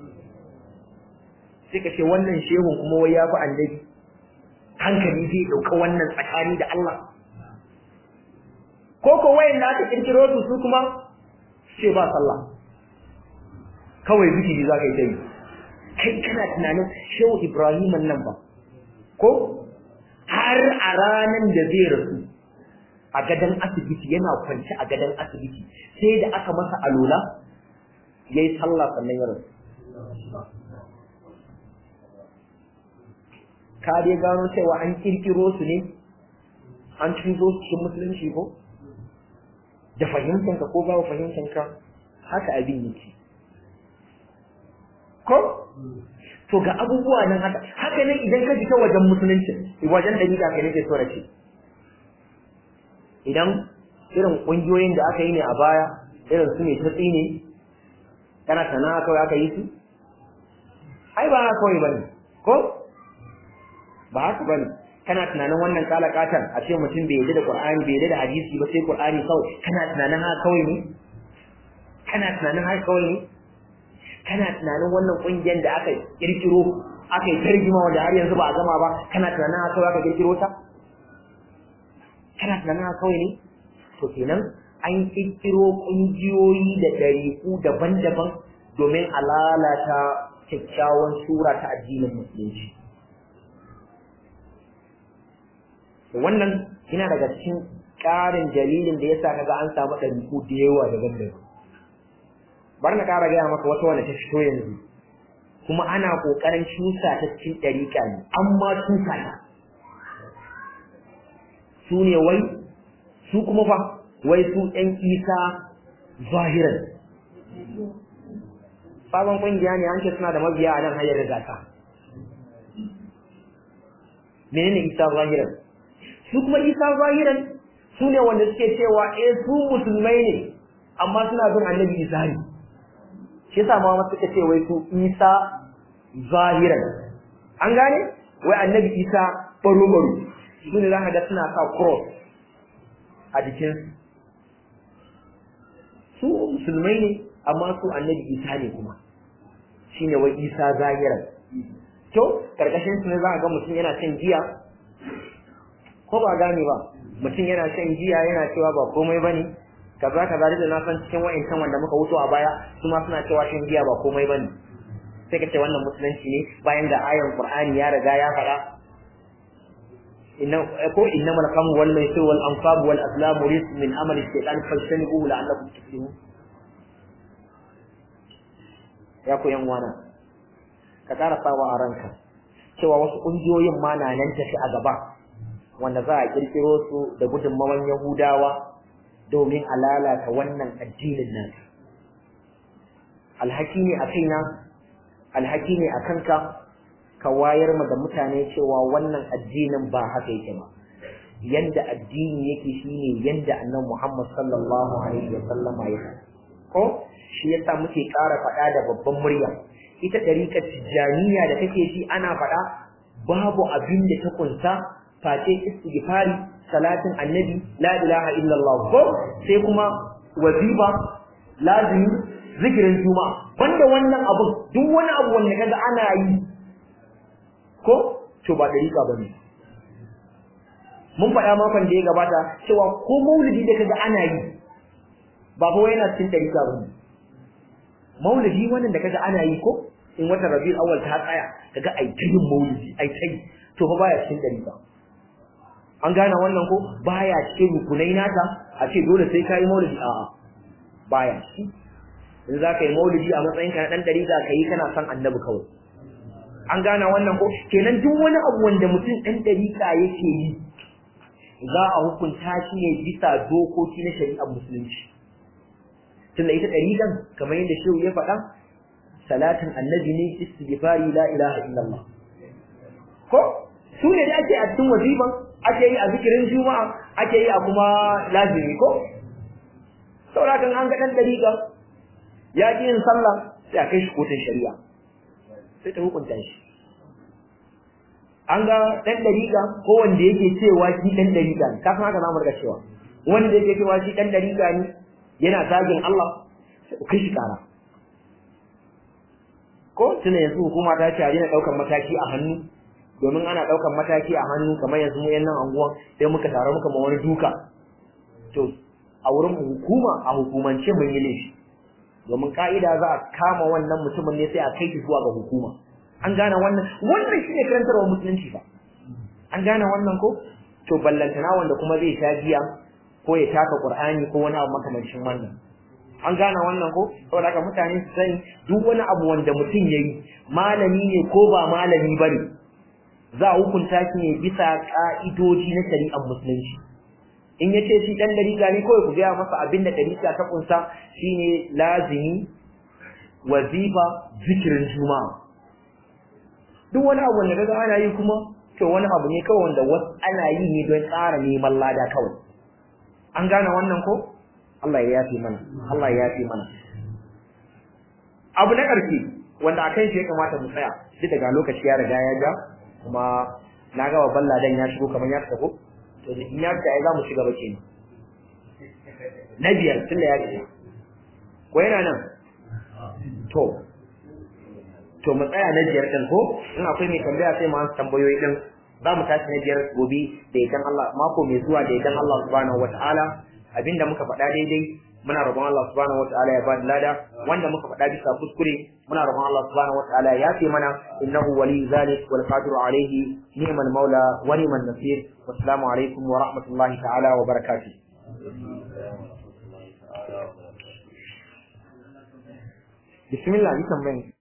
sai ka ce wannan shehun kuma wai ya fi annabi hankali zai ɗauka wannan tsakani da Allah ko ko wayan da aka kirkiro su su kuma ce ba sallah kawai zikiri za ka yi ta yi kai kana tunanin shehu ibrahim nan ba ko har a ranar da zai rasu a gadon asibiti yana kwanci a gadon asibiti sai da aka masa alola ya yi sallah sannan ya rasu ka dai gano cewa an kirkiro su ne an cizo su cikin musulunci ko da fahimtanka ko ba fahimtanka haka abin yake ko to ga abubuwa nan haka haka ne idan ka fita wajen musulunci wajen dalila ka nake so na ce idan irin kungiyoyin da aka yi ne a baya irin su ne ta tsine kana sana kawai aka yi su ai ba haka kawai bane ko ba haka bane kana tunanin wannan kalakatan a ce mutum bai yadda da Qur'ani bai yadda da hadisi ba sai Qur'ani kawai kana tunanin haka kawai ne kana tunanin haka kawai ne kana tunanin wannan kungiyar da aka kirkiro aka yi tarjima wanda har yanzu ba a gama ba kana tunanin haka kawai aka kirkiro ta kana tunanin haka kawai ne to kenan an kirkiro kungiyoyi da ɗariƙu daban-daban domin a lalata kyakkyawan sura ta addinin musulunci wannan yana daga cikin ƙarin dalilin da yasa kaga an samu ɗariƙu da yawa daban-daban bar na ƙara gaya maka wata wanda ta fito yanzu kuma ana ƙoƙarin cusa ta cikin ɗariƙa ne amma cusa ta su ne wai su kuma fa wai su ɗan isa zahiran sabon ƙungiya ne an ce suna da mabiya a nan hanyar rigata menene isa zahiran su kuma isa zahiran su ne wanda suke cewa eh su musulmai ne amma suna bin annabi isa ne shi yasa ma suka ce wai su isa zahiran an gane wai annabi isa baro baro su ne za ka ga suna sa cross a jikin su musulmai ne amma su annabi isa ne kuma shine wai isa zahiran to karkashin su ne za ka ga mutum yana shan giya ko ba gane ba mutum yana shan giya yana cewa ba komai bane kaza kaza da na san cikin wa'ancan wanda muka wuto a baya su ma suna cewa shan giya ba komai bane sai ka ce wannan musulunci ne bayan da ayan qur'ani ya riga ya faɗa inna ko innamal khamru wal maisir wal ansab wal azlam rizq min amali shaytan fajtanibuhu la'allakum tuflihun ya ku yan wana ka ƙara sawa a ranka cewa wasu ƙungiyoyin ma na nan tafi a gaba wanda za a kirkiro su da gudunmawan Yahudawa domin a lalata wannan addinin nan. Alhaki ne a kaina, alhaki ne a kanka, ka wayar ma da mutane cewa wannan addinin ba haka yake ba. Yanda addini yake shine yanda annan Muhammad sallallahu alaihi wa sallama ya Ko shi yasa muke ƙara faɗa da babban murya. Ita ɗariƙar tijjaniya da kake shi ana faɗa babu abin da ta kunsa face istighfari salatin annabi la ilaha illallah ko sai kuma wazifa lazimi zikirin juma'a banda wannan abu duk wani abu wanda kaga ana yi ko to ba dariƙa bane mun faɗa makon da ya gabata cewa ko maulidi da kaga ana yi ba fa yana cikin dariƙa bane maulidi wannan da kaga ana yi ko in watan rabiul awwal ta tsaya kaga ai tayin maulidi ai tayi to fa baya cikin dariƙa an gane wannan ko baya cikin rukunai nata a ce dole sai kai maulidi a'a baya shi in za ka yi maulidi a matsayin ka na dan dari za ka yi kana son annabi kawai an gane wannan ko kenan duk wani abu wanda mutum dan dariƙa yake yi za a hukunta shi ne bisa dokoki na shari'ar musulunci tunda ita dariƙan kamar yadda shehu ya faɗa salatin annabi ne istighfari la ilaha illallah ko su ne da ake a cikin waziban ake yi a zikirin juma'a ake yi a kuma lazimi ko saboda kan an ga dan dariƙa ya ƙi yin sallah sai a kai shi kotun shari'a sai ta hukunta shi an ga dan dariƙa ko wanda yake cewa shi dan dariƙa ne kafin haka zamu riga cewa wanda yake cewa shi dan dariƙa ne yana zagin Allah kai shi kara ko tuna yanzu hukuma ta ce a daina ɗaukar mataki a hannu domin ana ɗaukar mataki a hannu kamar yanzu mu yan nan anguwan sai muka taru muka ma wani duka to a wurin hukuma a hukumance mun yi laifi domin ka'ida za a kama wannan mutumin ne sai a kai shi zuwa ga hukuma an gane wannan wannan shine karantarwa musulunci fa an gane wannan ko to ballantana wanda kuma zai sha giya ko ya taka qur'ani ko wani abu makamancin wannan an gane wannan ko saboda haka mutane su sani duk wani abu wanda mutum yayi malami ne ko ba malami bane za a hukunta shi ne bisa ka'idoji na shari'ar musulunci in yace shi dan dariƙa ne kawai ku gaya masa abin da dariƙa ta kunsa shine lazimi wazifa zikirin juma'a duk wani abu wanda kaga ana yi kuma to wani abu ne kawai wanda wasu ana yi ne don tsara neman lada kawai an gane wannan ko Allah ya yafe mana Allah ya yafe mana abu na ƙarshe wanda akan shi ya kamata mu tsaya duk daga lokaci ya riga ya ja kuma na ga babban ladan ya shigo kamar ya tafi to in ya ta ai za mu shiga ba kenan na biyar tun da ya ce ko yana nan to to mu tsaya na biyar din ko in akwai mai tambaya sai mu ansa tambayoyi din za mu tashi na biyar gobe da idan Allah mako mai zuwa da idan Allah subhanahu wataala abinda muka faɗa daidai muna roƙon Allah subhanahu wataala ya bada lada wanda muka faɗa bisa kuskure muna roƙon Allah subhanahu wataala ya yafe mana innahu waliyyu zalik wal qadiru alayhi ni'mal maula wa ni'man nasir wassalamu alaikum wa rahmatullahi ta'ala wa barakatuh bismillah yi tambayan